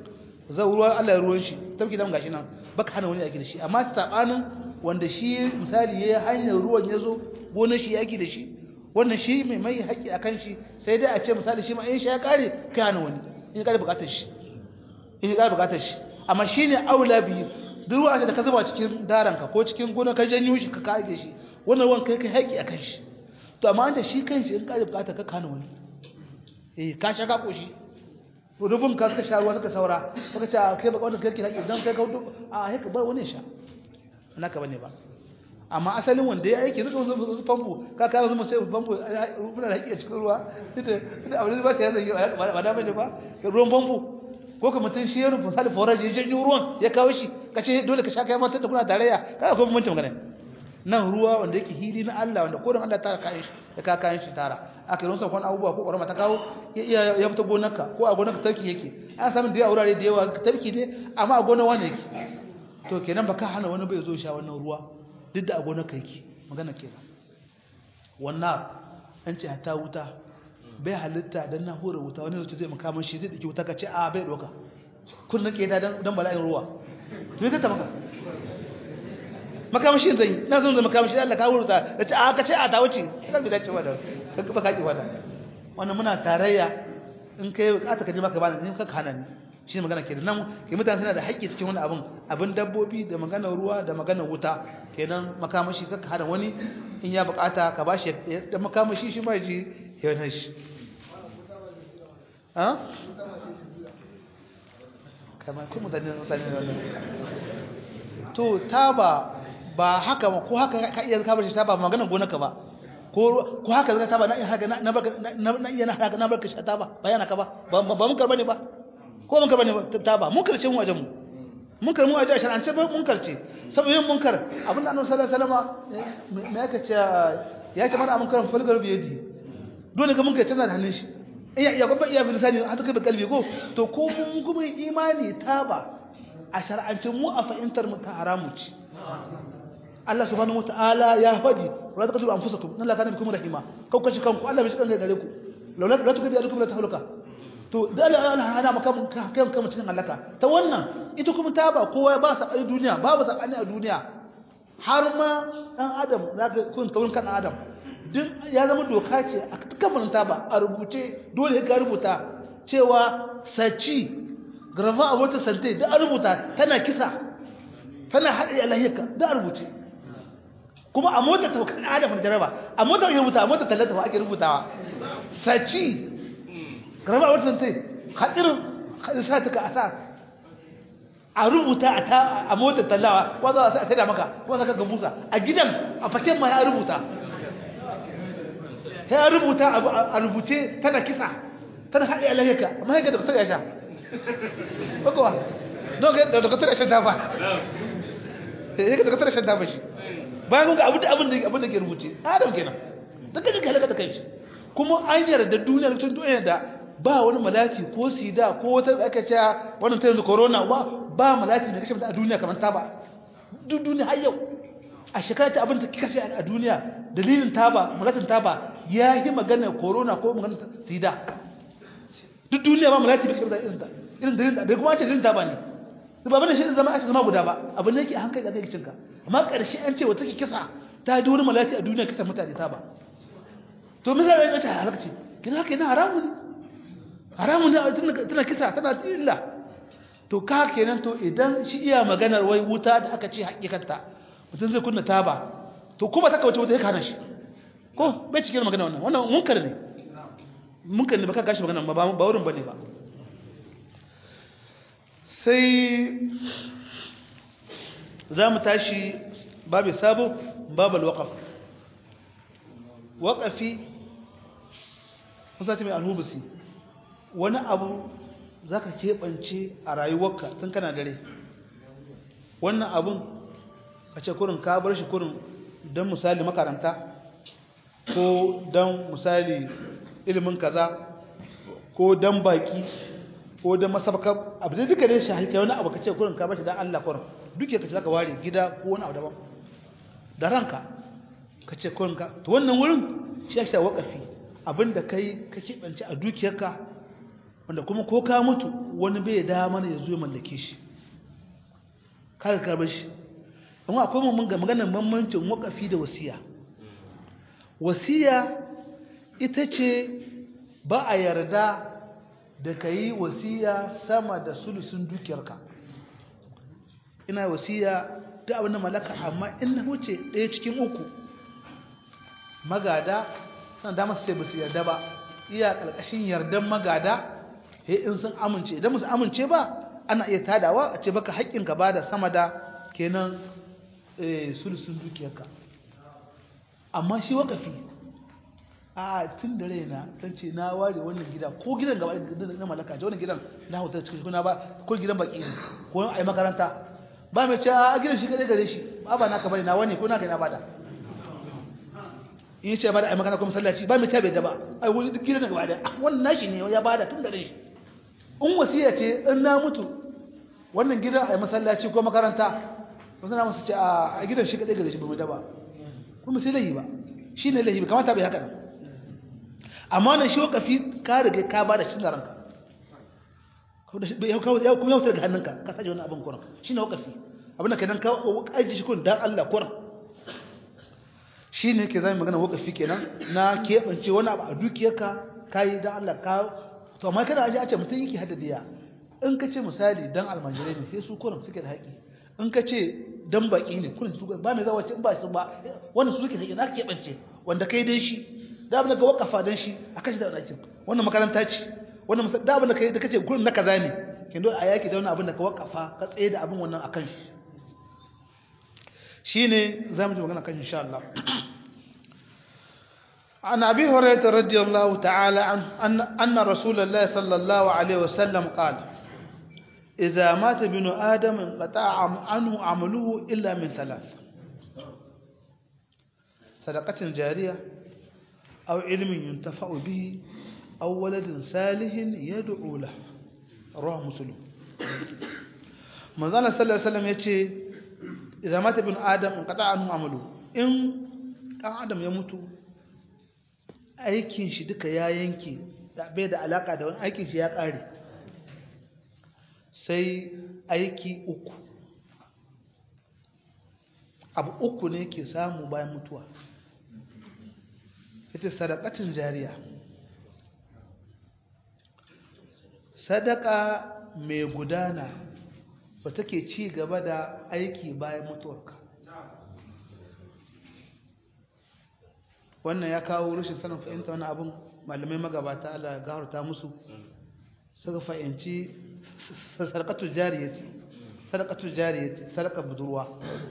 zai ruwa Allah ya ruwan shi tafki dan gashi nan baka hana wani yaki da shi amma sabanin wanda shi misali yayi hanyar ruwan yazo gonar shi yaki da shi wannan shi mai mai haƙi akan shi sai dai a ce misali shi ma in shi ya kare kai hana wani in ya kare bukatar shi in ya kare bukatar shi amma shine aula bi duk ruwa da ka zuba cikin daranka ko cikin gonar ka janyo shi ka kage shi wannan ruwan kai kai haƙi akan shi to amma da shi kanshi in kare bukatar ka kana wani eh ka sha ka koshi rubun ka suka sha ruwa suka saura suka ce kai ba wannan kirki haƙi dan kai ka hudu a haka ba wani sha naka bane ba amma asalin wanda ya aiki zuka wasu famfo ka kawo zuma sai famfo muna da haƙi a cikin ruwa ita ita abin ba ta yanzu ba da bane ba ruwan famfo ko ka mutum shi ya rufe misali forar ya janyo ruwan ya kawo shi ka ce dole ka sha kai matar da kuna tarayya ka akwai bambancin magana nan ruwa wanda yake hili na Allah wanda kodin Allah tara kayan shi ya ka kayan shi tara aka yi rusa kwan abubuwa ko ƙwarama ta kawo ya ya fita gonarka ko a gonarka tarki yake an samu da yawa wurare da yawa tarki ne amma a gonar wani yake to kenan baka hana wani bai zo sha wannan ruwa duk da a gonarka yake magana kenan wannan an ce ta wuta bai halitta dan na hura wuta wani zai zai makaman shi zai dake wuta ka ce a bai doka kun nake ta dan bala'in ruwa to ta maka makamashi zan yi na zan zai makamashi Allah ka wurta da ce a ka ce a ta wuce kan bi dace wada ka ba ka ki wada wannan muna tarayya in kai bukata ka je maka bani in ka kana ni shi magana kenan nan ke mutane suna da haƙƙi cikin wani abin abin dabbobi da magana ruwa da magana wuta kenan makamashi ka hana wani in ya bukata ka bashi da makamashi shi ma ji ya wani shi ha kamar kuma mutane mutane wannan to taba ba haka ba ko haka ka iya ka bar shi taba magana gonarka ba ko ko haka zaka taba na iya haka na barka na iya na haka na barka shi taba bayana ka ba ba mun karba ne ba ko mun karba ne taba mun karce mu wajen mu mun karmu a jihar an ce ba mun karce saboda yin munkar abin da annabi sallallahu alaihi wasallam me yake ce ya ce mana mun karan fulgar biyadi dole ga mun kai tana da hannun shi iya iya ko ba iya bilisani har kai ba kalbi ko to ko mun kuma imani taba a shar'ance mu a fahimtar mu ta haramu ce Allah subhanahu wataala ya faɗi wala taqtulu anfusakum nan la kana bikum rahima kau kashi kanku Allah bai shi kan gare ku laula la tukabi alukum la tahluka to da Allah hana maka kai kai cikin halaka ta wannan ita kuma ta ba kowa ba sa a duniya babu sakani a duniya har ma dan adam zaka kun taurin kan adam duk ya zama doka ce a dukkan ta ba a rubuce dole ka rubuta cewa saci garfa abota sante da a rubuta tana kisa tana haɗe alahiyarka da a rubuce kuma a motar ta kan adam da jaraba a motar ya rubuta a motar tallata ake rubutawa saci garba wata sai hadirin sa ta ka asa a rubuta a ta a motar tallawa wanda za a sai da maka wanda ka ga busa a gidan a faken ma ya rubuta ya rubuta a rubuce tana kisa tana haɗe alayyaka amma ya ga da kusa ya sha bakowa don ga da kusa ya sha ta ba ya ga da kusa ya sha ta ba shi bayan kun ga abin da abin da abin da ke rubuce adam kenan daga duka halaka ta kai kuma an yarda duniya tun duniya da ba wani malaki ko sida ko wata aka ce wannan ta yanzu corona ba ba malaki da kashe mutum a duniya kamar ta ba duk duniya har yau a shekara ta abin da kashe a duniya dalilin taba malakin taba ya yi magana corona ko magana sida duk duniya ba malaki da kashe mutum irin ta irin dalilin da kuma ce dalilin taba ne ba bane shi zama a zama guda ba abin da yake a hankali da kai cinka amma ƙarshe an ce wata ke kisa ta yi wani malati a duniya kisa mutane ta ba to me zai rage ta halakci kina haka yana haramu ne haramu ne tana kisa tana illa to ka kenan to idan shi iya maganar wai wuta da aka ce hakikanta mutum zai kunna taba to kuma ta kawace wuta ya kana shi ko bai cikin magana wannan wannan munkar ne munkar ne baka gashi magana ba ba wurin bane ba sai za mu tashi babu sabo babu alwaqaf waqafi kusa mai alhubisi wani abu zaka keɓance a rayuwarka tun kana dare wannan abun a ce kurin ka bar shi kurin don misali makaranta ko don misali ilimin kaza ko don baki ko don masabaka abu da duka dai shahi kai wani abu ka ce kurin ka bar shi don Allah kurin duk ya kace zaka ware gida ko wani abu daban da ranka ka ce kurin ka to wannan wurin shi ake wakafi abinda kai ka keɓance a dukiyarka wanda kuma ko ka mutu wani bai damar ya zo ya mallake shi kar ka bar shi amma akwai mun ga maganar bambancin wakafi da wasiya wasiya ita ce ba a yarda da ka yi wasiya sama da sulusun dukiyarka ina wasiya da abin da malaka amma in na wuce ɗaya cikin uku magada san da masu sai ba su yarda ba iya ƙarƙashin yardan magada he in sun amince idan musu amince ba ana iya tadawa a ce baka haƙƙinka ba da sama da kenan sulusun dukiyarka amma shi wakafi a tun da raina ta ce na ware wannan gida ko gidan gaba na malaka ce wannan gidan na hotar cikin kuna ba ko gidan baki ne ko a yi makaranta ba mai ce a gidan shi kadai gare shi ba ba naka bane na wani ko naka na bada in ce bada a yi makaranta ko masallaci ba mai ce bai da ba ai wani duk gidan gaba da wannan nashi ne ya bada tun da shi in wasiya ce in na mutu wannan gidan a yi masallaci ko makaranta wasu na masu ce a gidan shi kadai gare shi ba mai da ba kuma sai lahi ba shi ne lahi ba kamata bai haka nan amma nan shi wakafi ka riga ka ba da cin da ranka kuma ya wutar da hannunka ka saje wani abin kuran shi ne wakafi abin da kenan ka aji shi kun dan Allah kuran shi ne ke zai magana wakafi kenan na keɓance wani abu a dukiyarka ka yi dan Allah ka to amma kada aji a ce mutum yake haddadiya in ka ce misali dan almajirai ne sai su kuran suke da haƙi in ka ce dan baki ne kuran su ba mai zawa ce in ba su ba wannan su suke da haƙi na keɓance wanda kai dai shi da abin da ka wakafa dan shi a kashi da wani wannan makaranta ce wannan da abin da kai da kace gurin na kaza ne kin dole a yaki da wannan abin da ka wakafa ka tsaye da abin wannan akan shi shine zamu ji magana kan insha Allah عن أبي هريرة رضي الله تعالى عنه أن, أن رسول الله صلى الله عليه وسلم قال إذا مات ابن آدم انقطع عنه عمله إلا من ثلاث صدقة جارية أو علم ينتفع به أو ولد صالح يدعو له رواه مسلم من صلى الله عليه وسلم يتي إذا مات ابن آدم انقطع عنه عمله إن آدم يموت aikin shi duka ya yanke bai da alaka da wani aikin shi ya ƙare sai aiki uku abu uku ne ke samu bayan mutuwa ita sadakatun jariya sadaka mai gudana ba take ci gaba da aiki bayan mutuwarka wannan ya kawo rashin sanin fahimta wani abin malamai magabata Allah gafarta musu suka fahimci sadakatun jariyati sadakatun jariyati sadaka budurwa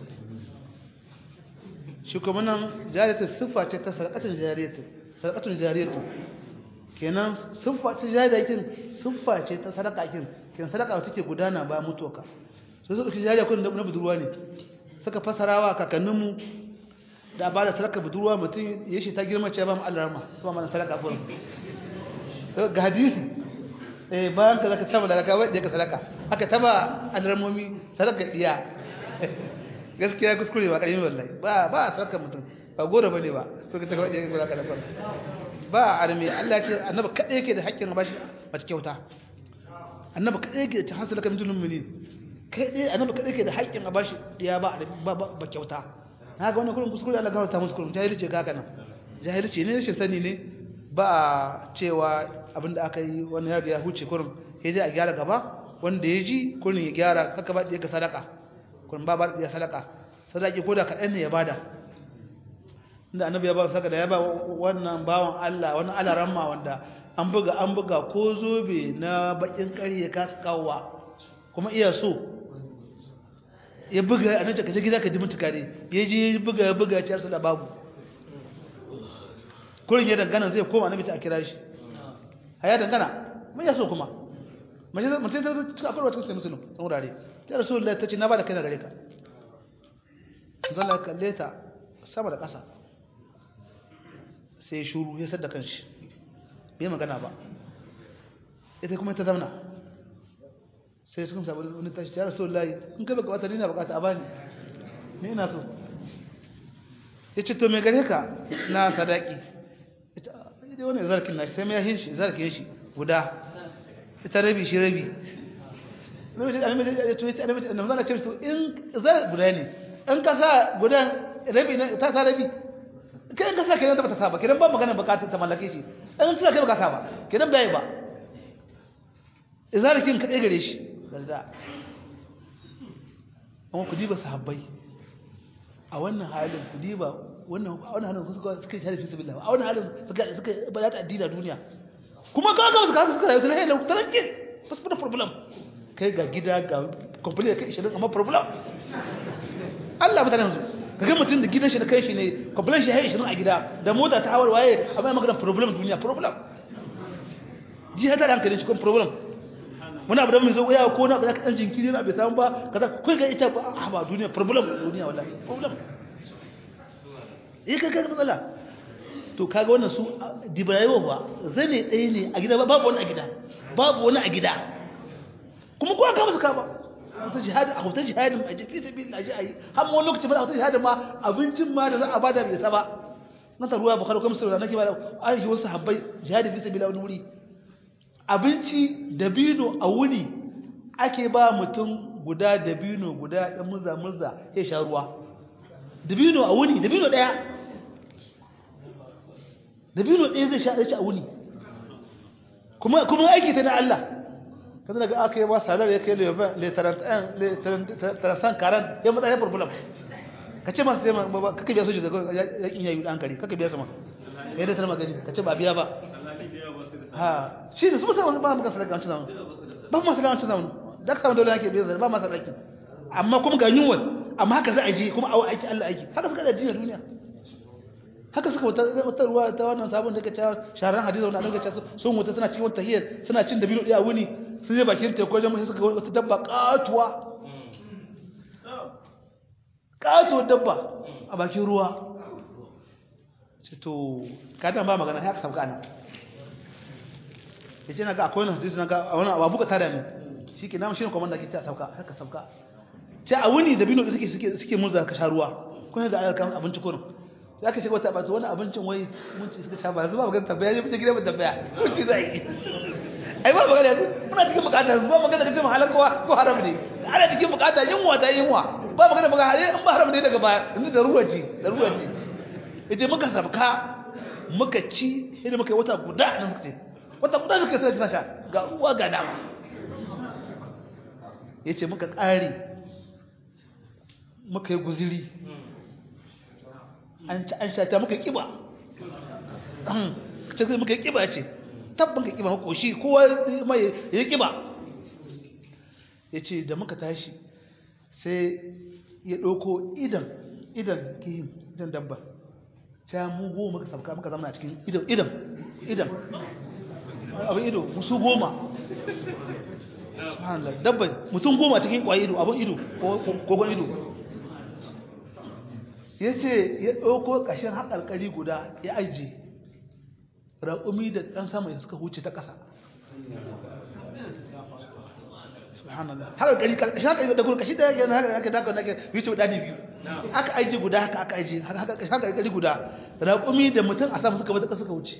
shi kuma nan jariyatun siffa ce ta sadakatun jariyatun sadakatun jariyatun kenan siffa ce jariyatin siffa ce ta sadaka kin kenan sadaka take gudana ba mutuwa sai suka jariya kun na budurwa ne suka fasarawa kakanninmu da ba da sadaka budurwa mutum ya shi ta girma ce ba mu Allah rama su ma sadaka furin ga hadisi eh bayan ka zaka saba daga kawai da ka sadaka haka taba alarmomi sadaka diya gaskiya kuskure ba karimi wallahi ba ba sadaka mutum ba gora bane ba to ka tabbata yake gora ka da ba arme Allah ce annabi kadai yake da haƙƙin ba shi ba ta kyauta annabi kadai yake da hasala kan mutum mu'minin kai dai annabi kadai yake da haƙƙin a bashi diya ba ba kyauta na ga wannan kullum kuskure Allah gafarta musu kullum jahilci ga kana jahilci ne rashin sani ne ba cewa abinda aka yi wani yaro ya huce kullum sai dai a gyara gaba wanda ya ji kullum ya gyara haka ba ya ka sadaka kullum ba ba ya sadaka sadaki ko da kaɗan ne ya bada inda annabi ya ba saka da ya ba wannan bawan Allah wani alaramma wanda an buga an buga ko zobe na bakin ƙari ya kasa kawowa kuma iya so ya buga a nan kaje gida ka ji mutukare ya je ya buga ya buga ciyar da babu kurin ya dangana zai koma na a kira shi a ya dangana mai ya so kuma mutum ta cika akwai wata sai musulun san wurare ta rasu da ta ce na ba da kai na gare ka zan da kalle ta sama da ƙasa sai shuru ya sadda kanshi bai magana ba ita kuma ta zauna sai suka sabu wani tashi ya rasu layi in kai baka wata nina bukata a bani ni ina so ya ce to mai gare ka na sadaki ita dai wani zarkin na sai mai yahin shi zarkin shi guda ita rabi shi rabi annabi ce to in za guda ne in ka sa guda rabi ne ta sa rabi kai in ka sa kenan ta bata sa ba kenan ba magana bukatar ta mallake shi in tana kai baka sa ba kenan bai ba izarikin ka gare shi garda amma ku diba sahabbai a wannan halin ku diba wannan a wannan halin suka suka share fi sabilillah a wannan halin suka suka ba ta addini duniya kuma ka ga suka suka rayu tana hello taranke bas da problem kai ga gida ga complete kai 20 amma problem Allah mutane yanzu kaga mutum da gidan shi da kai shi ne complete shi hai 20 a gida da mota ta hawar waye amma magana problem duniya problem ji hada da hankalin shi kuma problem muna abu da mun zo ya ko na ba ka dan jinkiri na bai samu ba kaza kai ga ita ba ba duniya problem duniya wallahi problem eh kaga matsala to kaga wannan su dibayewa ba zane ɗaya ne a gida babu wani a gida babu wani a gida kuma kowa ka musu ka ba wata jihadi a wata jihadin a jifi sabi na ji a yi har wani lokaci ba a wata jihadin ma abincin ma da za a bada bai saba na ta ruwa bukari kuma sauran nake ba da aiki wasu habbai jihadi fi sabi wani wuri abinci dabino a wuni ake ba mutum guda dabino guda dan murza murza ya sha ruwa dabino a wuni dabino daya dabino daya zai sha ci a wuni kuma kuma aiki ta na Allah kan daga aka yi ba salar ya kai le 31 le 35 40 ya mutsa ya problem kace ma sai ma kake biya soji daga yakin yayi dan kare kake biya sama kai da talma gani kace ba biya ba ha shi ne su musamman ba mu kan sadaka wancan zamanu ba mu sadaka wancan zamanu da ka dole yake biya ba mu sadaka amma kuma ga yunwa amma haka za a je kuma a aiki Allah aiki haka suka da duniya duniya haka suka wata wata ruwa ta wannan sabon da kace sharan hadisi wannan daga kace sun wuta suna cikin wata hiyar suna cin dabino daya wuni sun je bakin teku wajen sai suka ga wata dabba katuwa katuwa dabba a bakin ruwa ce to kada ba magana haka sabka nan yace na ga akwai wannan hadisi na ga wannan abu ka tada ne shike na shi ne komanda ke ta sauka haka sauka ce a wuni dabino da suke suke suke murza ka sha ruwa kun ga alkan abinci kurin sai aka shiga wata ba wani abincin wai mun ci suka sha ba zuba magana tabbaya ya fice gida ba tabbaya mun ci zai ai ba magana yanzu muna cikin bukata ba magana kace mahalar kowa ko haram ne ana cikin bukata yunwa ta yunwa ba magana magana har in ba haram ne daga baya yanzu da ruwa ce da ruwa ce yace muka sabka muka ci sai muka yi wata guda nan suka ce wata guda suka sai suna sha ga ruwa ga dama yace muka kare muka yi guziri an ci an sha ta muka kiba ce sai muka yi kiba ce tabban ka kiba ko shi kowa mai ya kiba yace da muka tashi sai ya ɗauko idan idan kihin idan dabba ta mu goma muka sabka muka zama a cikin idan idan idan abin ido musu goma subhanallah dabba mutum goma cikin kwaye ido abin ido kogon ido ya ce ya ɗauko ƙashin haƙarƙari guda ya ajiye raƙumi da ɗan sama ya suka huce ta ƙasa subhanallah haƙarƙari ƙashin haƙarƙari da kuma ƙashi da yana haka da haka da haka wuce ɗani biyu aka ajiye guda haka aka ajiye haƙarƙari guda raƙumi da mutum a sama suka bata ƙasa suka wuce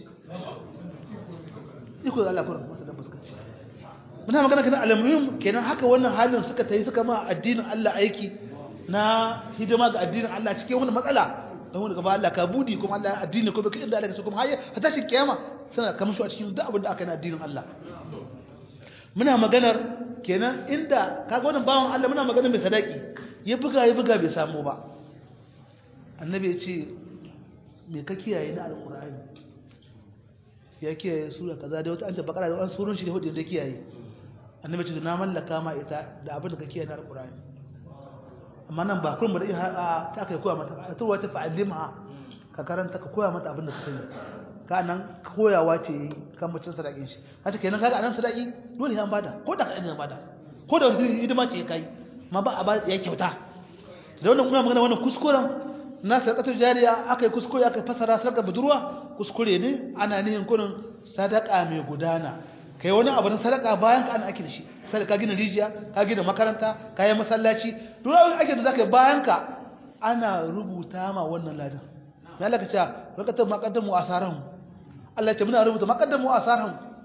iko da Allah kuran masu dabba suka ci muna magana kana alamuhim kenan haka wannan halin suka tayi suka ma addinin Allah aiki na hidima ga addinin Allah cikin wani matsala don wani gaba Allah ka budi kuma Allah addini ko baka inda Allah ka so kuma har ta shi kiyama suna kamar su a cikin duk abin da aka yi na addinin Allah muna maganar kenan inda kaga wannan bawan Allah muna maganar mai sadaki ya buga ya buga bai samu ba annabi ya ce me ka kiyaye na alqur'ani ya kiyaye sura kaza da wata an tabbakara da wani surun shi da hudu da kiyaye annabi ce na mallaka ma ita da abin da ka kiyaye na alqur'ani amma nan ba kullum da a ta kai koya mata ta wata fa'alimha ka karanta ka koya mata abin da ka sani ka nan koyawa ce kan mutum sadakin shi haka kenan kaga anan sadaki dole an bada ko da kaɗan bada ko da wani hidima ce kai ma ba a ba ya kyauta da wannan kuma magana wannan kuskuren na sadaqatul jariya akai kuskure akai fasara sadaka budurwa kuskure ne ana nihin kurin sadaka mai gudana kai wani abu na sadaka bayan ka ana ake da shi sai ka gina rijiya ka gina makaranta ka yi masallaci duk abin ake da zaka bayan ka ana rubuta ma wannan ladan me Allah ka ce rakatar maqaddamu asarahum Allah ya ce muna rubuta maqaddamu asarahum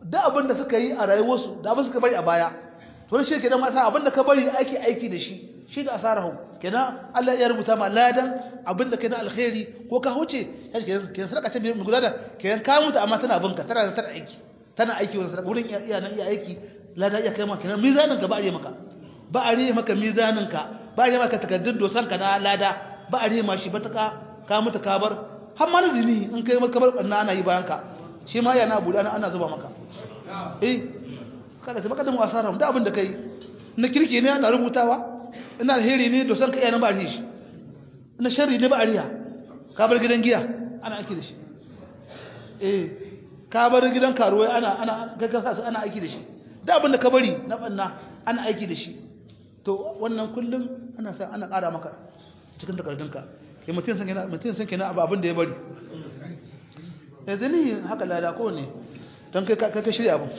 da abin da suka yi a rayuwarsu da abin suka bari a baya to shi kenan ma abin da ka bari ake aiki da shi shi da asarahu kenan Allah ya rubuta ma ladan abin da kenan alkhairi ko ka huce kenan kenan sadaka ce mai gudana kenan ka mutu amma tana binka tana tana aiki tana aiki wurin sadaka wurin iya nan iya aiki ladan iya kai ma kenan mizanin ka ba a yi maka ba a yi maka mizanin ka ba a yi maka takaddun dosan ka na lada ba a yi ma shi bataka ka mutu ka bar har ma zini in kai maka bar banna ana yi bayan ka shi ma yana buɗe ana zuba maka eh kada sai baka da mu asara da abin da kai na kirki ne ana rubutawa ina alheri ne to san ka iya nan ba a shi ina sharri ne ba a riya ka bar gidan giya ana aiki da shi eh ka bar gidan karuwai ana ana gaggasa su ana aiki da shi da abin da ka bari na banna ana aiki da shi to wannan kullum ana sa ana ƙara maka cikin takardunka ya mutum san kenan mutum san kenan abin da ya bari yanzu ni haka lada ko ne don kai ka shirya abin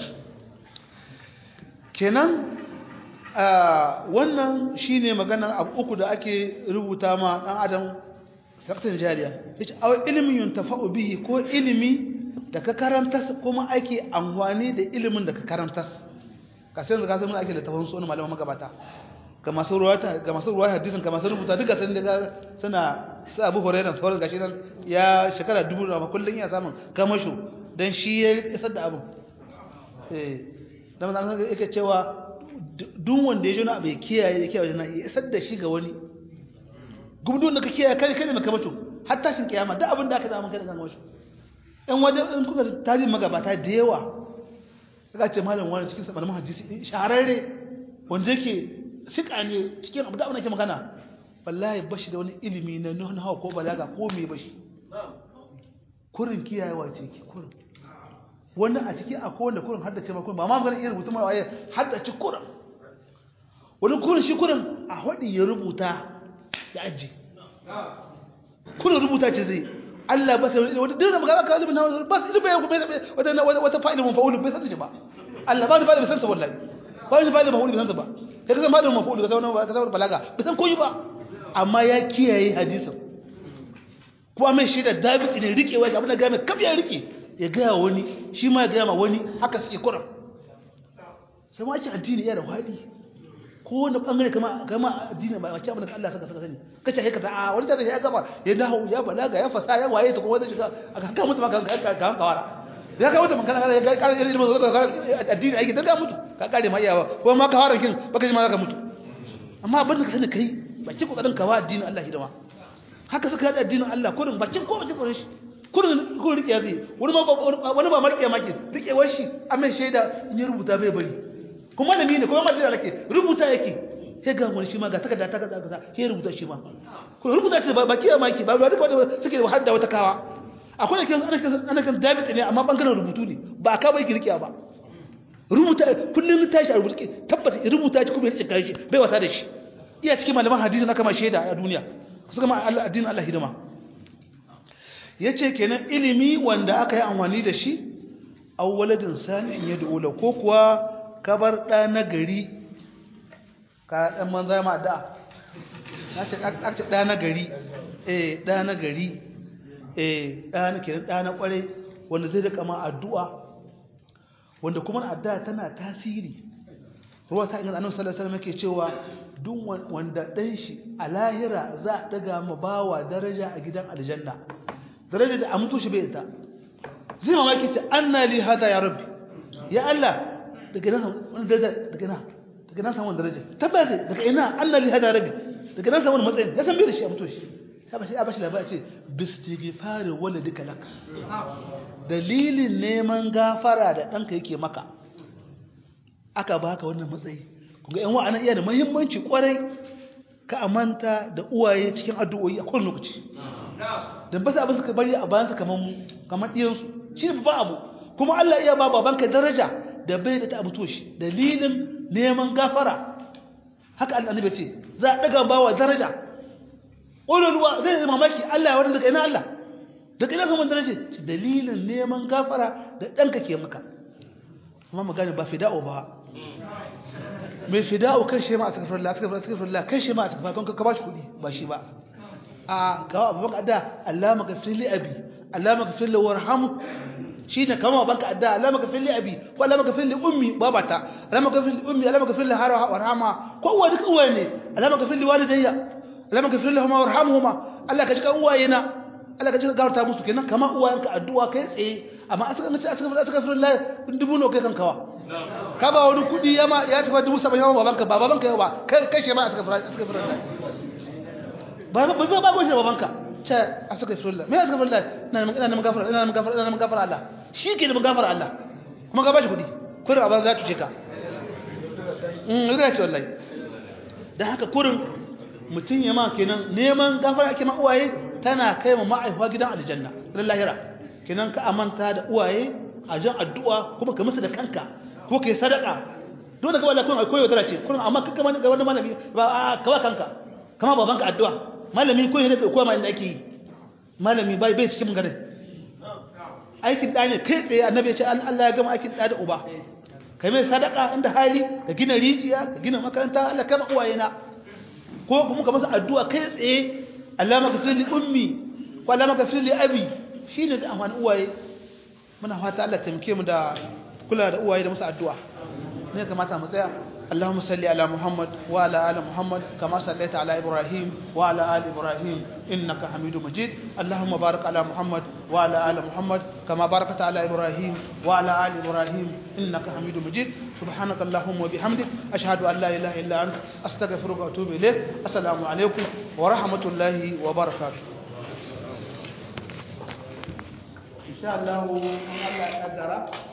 kenan wannan shine maganar abu uku da ake rubuta ma dan adam sakatan jariya yace aw ilmin yuntafa'u bihi ko ilimi da ka karanta kuma ake amfani da ilimin da ka karanta ka sai yanzu ka san mun ake da tafan sunan malaman magabata ga masu ruwata ga masu ruwaya hadisin ga masu rubuta duka sun daga suna su Abu Hurairah sauran gashi nan ya shekara dubu da kullun ya samun kamasho dan shi ya isar da abu eh dan manzo yake cewa duk wanda ya jona bai kiyaye ya kiyaye ya isar da shi ga wani gumdun da ka kiyaye kai kai ne kamasho har tashin kiyama duk abin da aka da mun kai da kamasho ɗan wajen in kuka tarihin magabata da yawa suka ce malam wani cikin malaman hadisi shahararre wanda yake sika ne cikin abu da abin ake magana wallahi bashi da wani ilimi na nuna hawa ko balaga ko me bashi kurin kiyayewa ce ki kurin wani a ciki a kowanne kurin haddace ma kurin ba ma magana iya rubutu mara waye haddace kurin wani kurin shi kurin a hudi ya rubuta ya aji kurin rubuta ce zai Allah ba sai wata dinna magana ka ilimin hawa ba su ilimin wata wata wata fa'ida mun fa'ulu bai san shi ba Allah ba ni fa'ida bai san sa wallahi ba ni fa'ida mafa'ulu bai san sa ba kai ka san fa'ida mafa'ulu ka san ka san balaga bai san koyi ba amma ya kiyaye hadisin kuma mai shi da David ne rikewa ga abin da ga mai kaf ya rike ya ga wani shi ma ya ga ma wani haka suke kuran sai ma ake addini ya da wadi ko wani bangare kama kama addini ba wace abin da Allah saka saka sani kace kai kaza a wani da ya gaba ya dawo ya balaga ya fasa ya waye ta kuma wanda shiga aka ga mutum ka ka ka kawara ya ga mutum kana ya ga kare ilimin zaka addini aiki da mutu ka kare ma iyawa ko ma ka fara kin baka ji ma zaka mutu amma abin da ka sani kai bakin kokarin ka wa addinin Allah hidima haka suka hada addinin Allah kurin bakin ko bakin kokarin shi kurin kurin rike zai wani ba wani ba marke maki rikewar shi amma shaida in ya rubuta bai bari kuma malami ne kuma malami yake rubuta yake sai ga wani shi ma ga takarda ta kaza kaza sai rubuta shi ma ko rubuta shi ba kiya maki ba ba duka suke har da wata kawa akwai kan ana kan ana kan David ne amma bangaren rubutu ne ba ka bai kirkiya ba rubuta kullum tashi a rubuta tabbata rubuta shi kuma ya cika shi bai wasa da shi iya cikin malaman hadisi na kama shaida a duniya suka ma addinin Allah hidima yace kenan ilimi wanda aka yi amfani da shi awwaladin salihin yad'u la ko kuwa kabar ɗa na gari ka ɗan manza ma da na ce aka ɗa na gari eh ɗa na gari eh ɗa na kiran ɗa na ƙwarai wanda zai rika ma addu'a wanda kuma addu'a tana tasiri ruwa ta inganta annabi sallallahu alaihi wasallam yake cewa duk wanda ɗan shi a lahira za a daga ma bawa daraja a gidan aljanna daraja da a mutu shi bai ita zai mamaki ce anna li hada ya rabbi ya Allah daga nan wani daraja daga nan daga nan samu daraja tabbata daga ina Allah li hada rabi daga nan samu matsayin ya san bai da shi a mutu shi ya bashi ya bashi labari ce bistighfari waladika lak dalilin neman gafara da danka yake maka aka baka wannan matsayi kunga yan wa'ana iya da muhimmanci kwarai ka amanta da uwaye cikin addu'o'i a kowane lokaci dan ba su abin suka bari a bayan su kaman kaman diyansu shi ne babban abu kuma Allah iya ba babanka daraja da bai da ta abuto shi dalilin neman gafara haka annabi ce za a daga bawa daraja ululwa zai yi mamaki Allah ya wani daga ina Allah daga ina saman daraja ce dalilin neman gafara da ɗanka ke maka amma magana ba fida'o ba mai fida'o kan shi ma a tsakafar Allah tsakafar tsakafar kan shi ma a tsakafar kan ka ba shi kuɗi ba shi ba a kawo abubuwan da Allah maka fili abi Allah maka fili warhamu shine kama banka adda Allah maka fili abi ko Allah maka fili ummi babata Allah maka fili ummi Allah maka fili harawa warhama ko uwa duka uwaye ne Allah maka fili walidayya Allah maka fili lahuma warhamhuma Allah ka ji kan uwaye na Allah ka ji gafarta musu kenan kama uwayenka addu'a kai tsaye amma aka mace aka aka fili Allah dubu no kai kankawa ka ba wani kudi yama ya tafi dubu saba'in yama babanka ba babanka yau ba kai kai ma aka fili aka fili Allah ba ba ba ba ba babanka ce astaghfirullah me astaghfirullah ina ina neman gafara ina neman gafara ina neman gafara Allah shi ke neman gafara Allah kuma ka bashi kudi kurin abin za ta ce ka mm ina ce wallahi dan haka kurin mutun ya ma kenan neman gafara ake ma uwaye tana kai ma ma'aifa gidan aljanna ran lahira kenan ka amanta da uwaye a jan addu'a kuma ka musu da kanka ko kai sadaka dole ka wallahi kun koyo tara ce kurin amma kaka mani ga wani malami ba ka ba kanka kama babanka addu'a malami ko ne ko ma inda ake yi malami bai bai cikin garin aikin da ne kai tsaye annabi ya ce Allah ya gama aikin da da uba kai mai sadaka inda hali ka gina rijiya ka gina makaranta Allah kama uwaye na ko kuma ka masa addu'a kai tsaye Allah maka fili ummi ko Allah maka fili abi shine da amfani uwaye muna fata Allah tamke mu da kula da uwaye da masa addu'a ne kamata mu tsaya اللهم صل على محمد وعلى ال محمد كما صليت على ابراهيم وعلى ال ابراهيم انك حميد مجيد اللهم بارك على محمد وعلى ال محمد كما باركت على ابراهيم وعلى ال ابراهيم انك حميد مجيد سبحانك اللهم وبحمدك اشهد ان لا اله الا انت استغفرك واتوب اليك السلام عليكم ورحمه الله وبركاته ان شاء الله الله قدر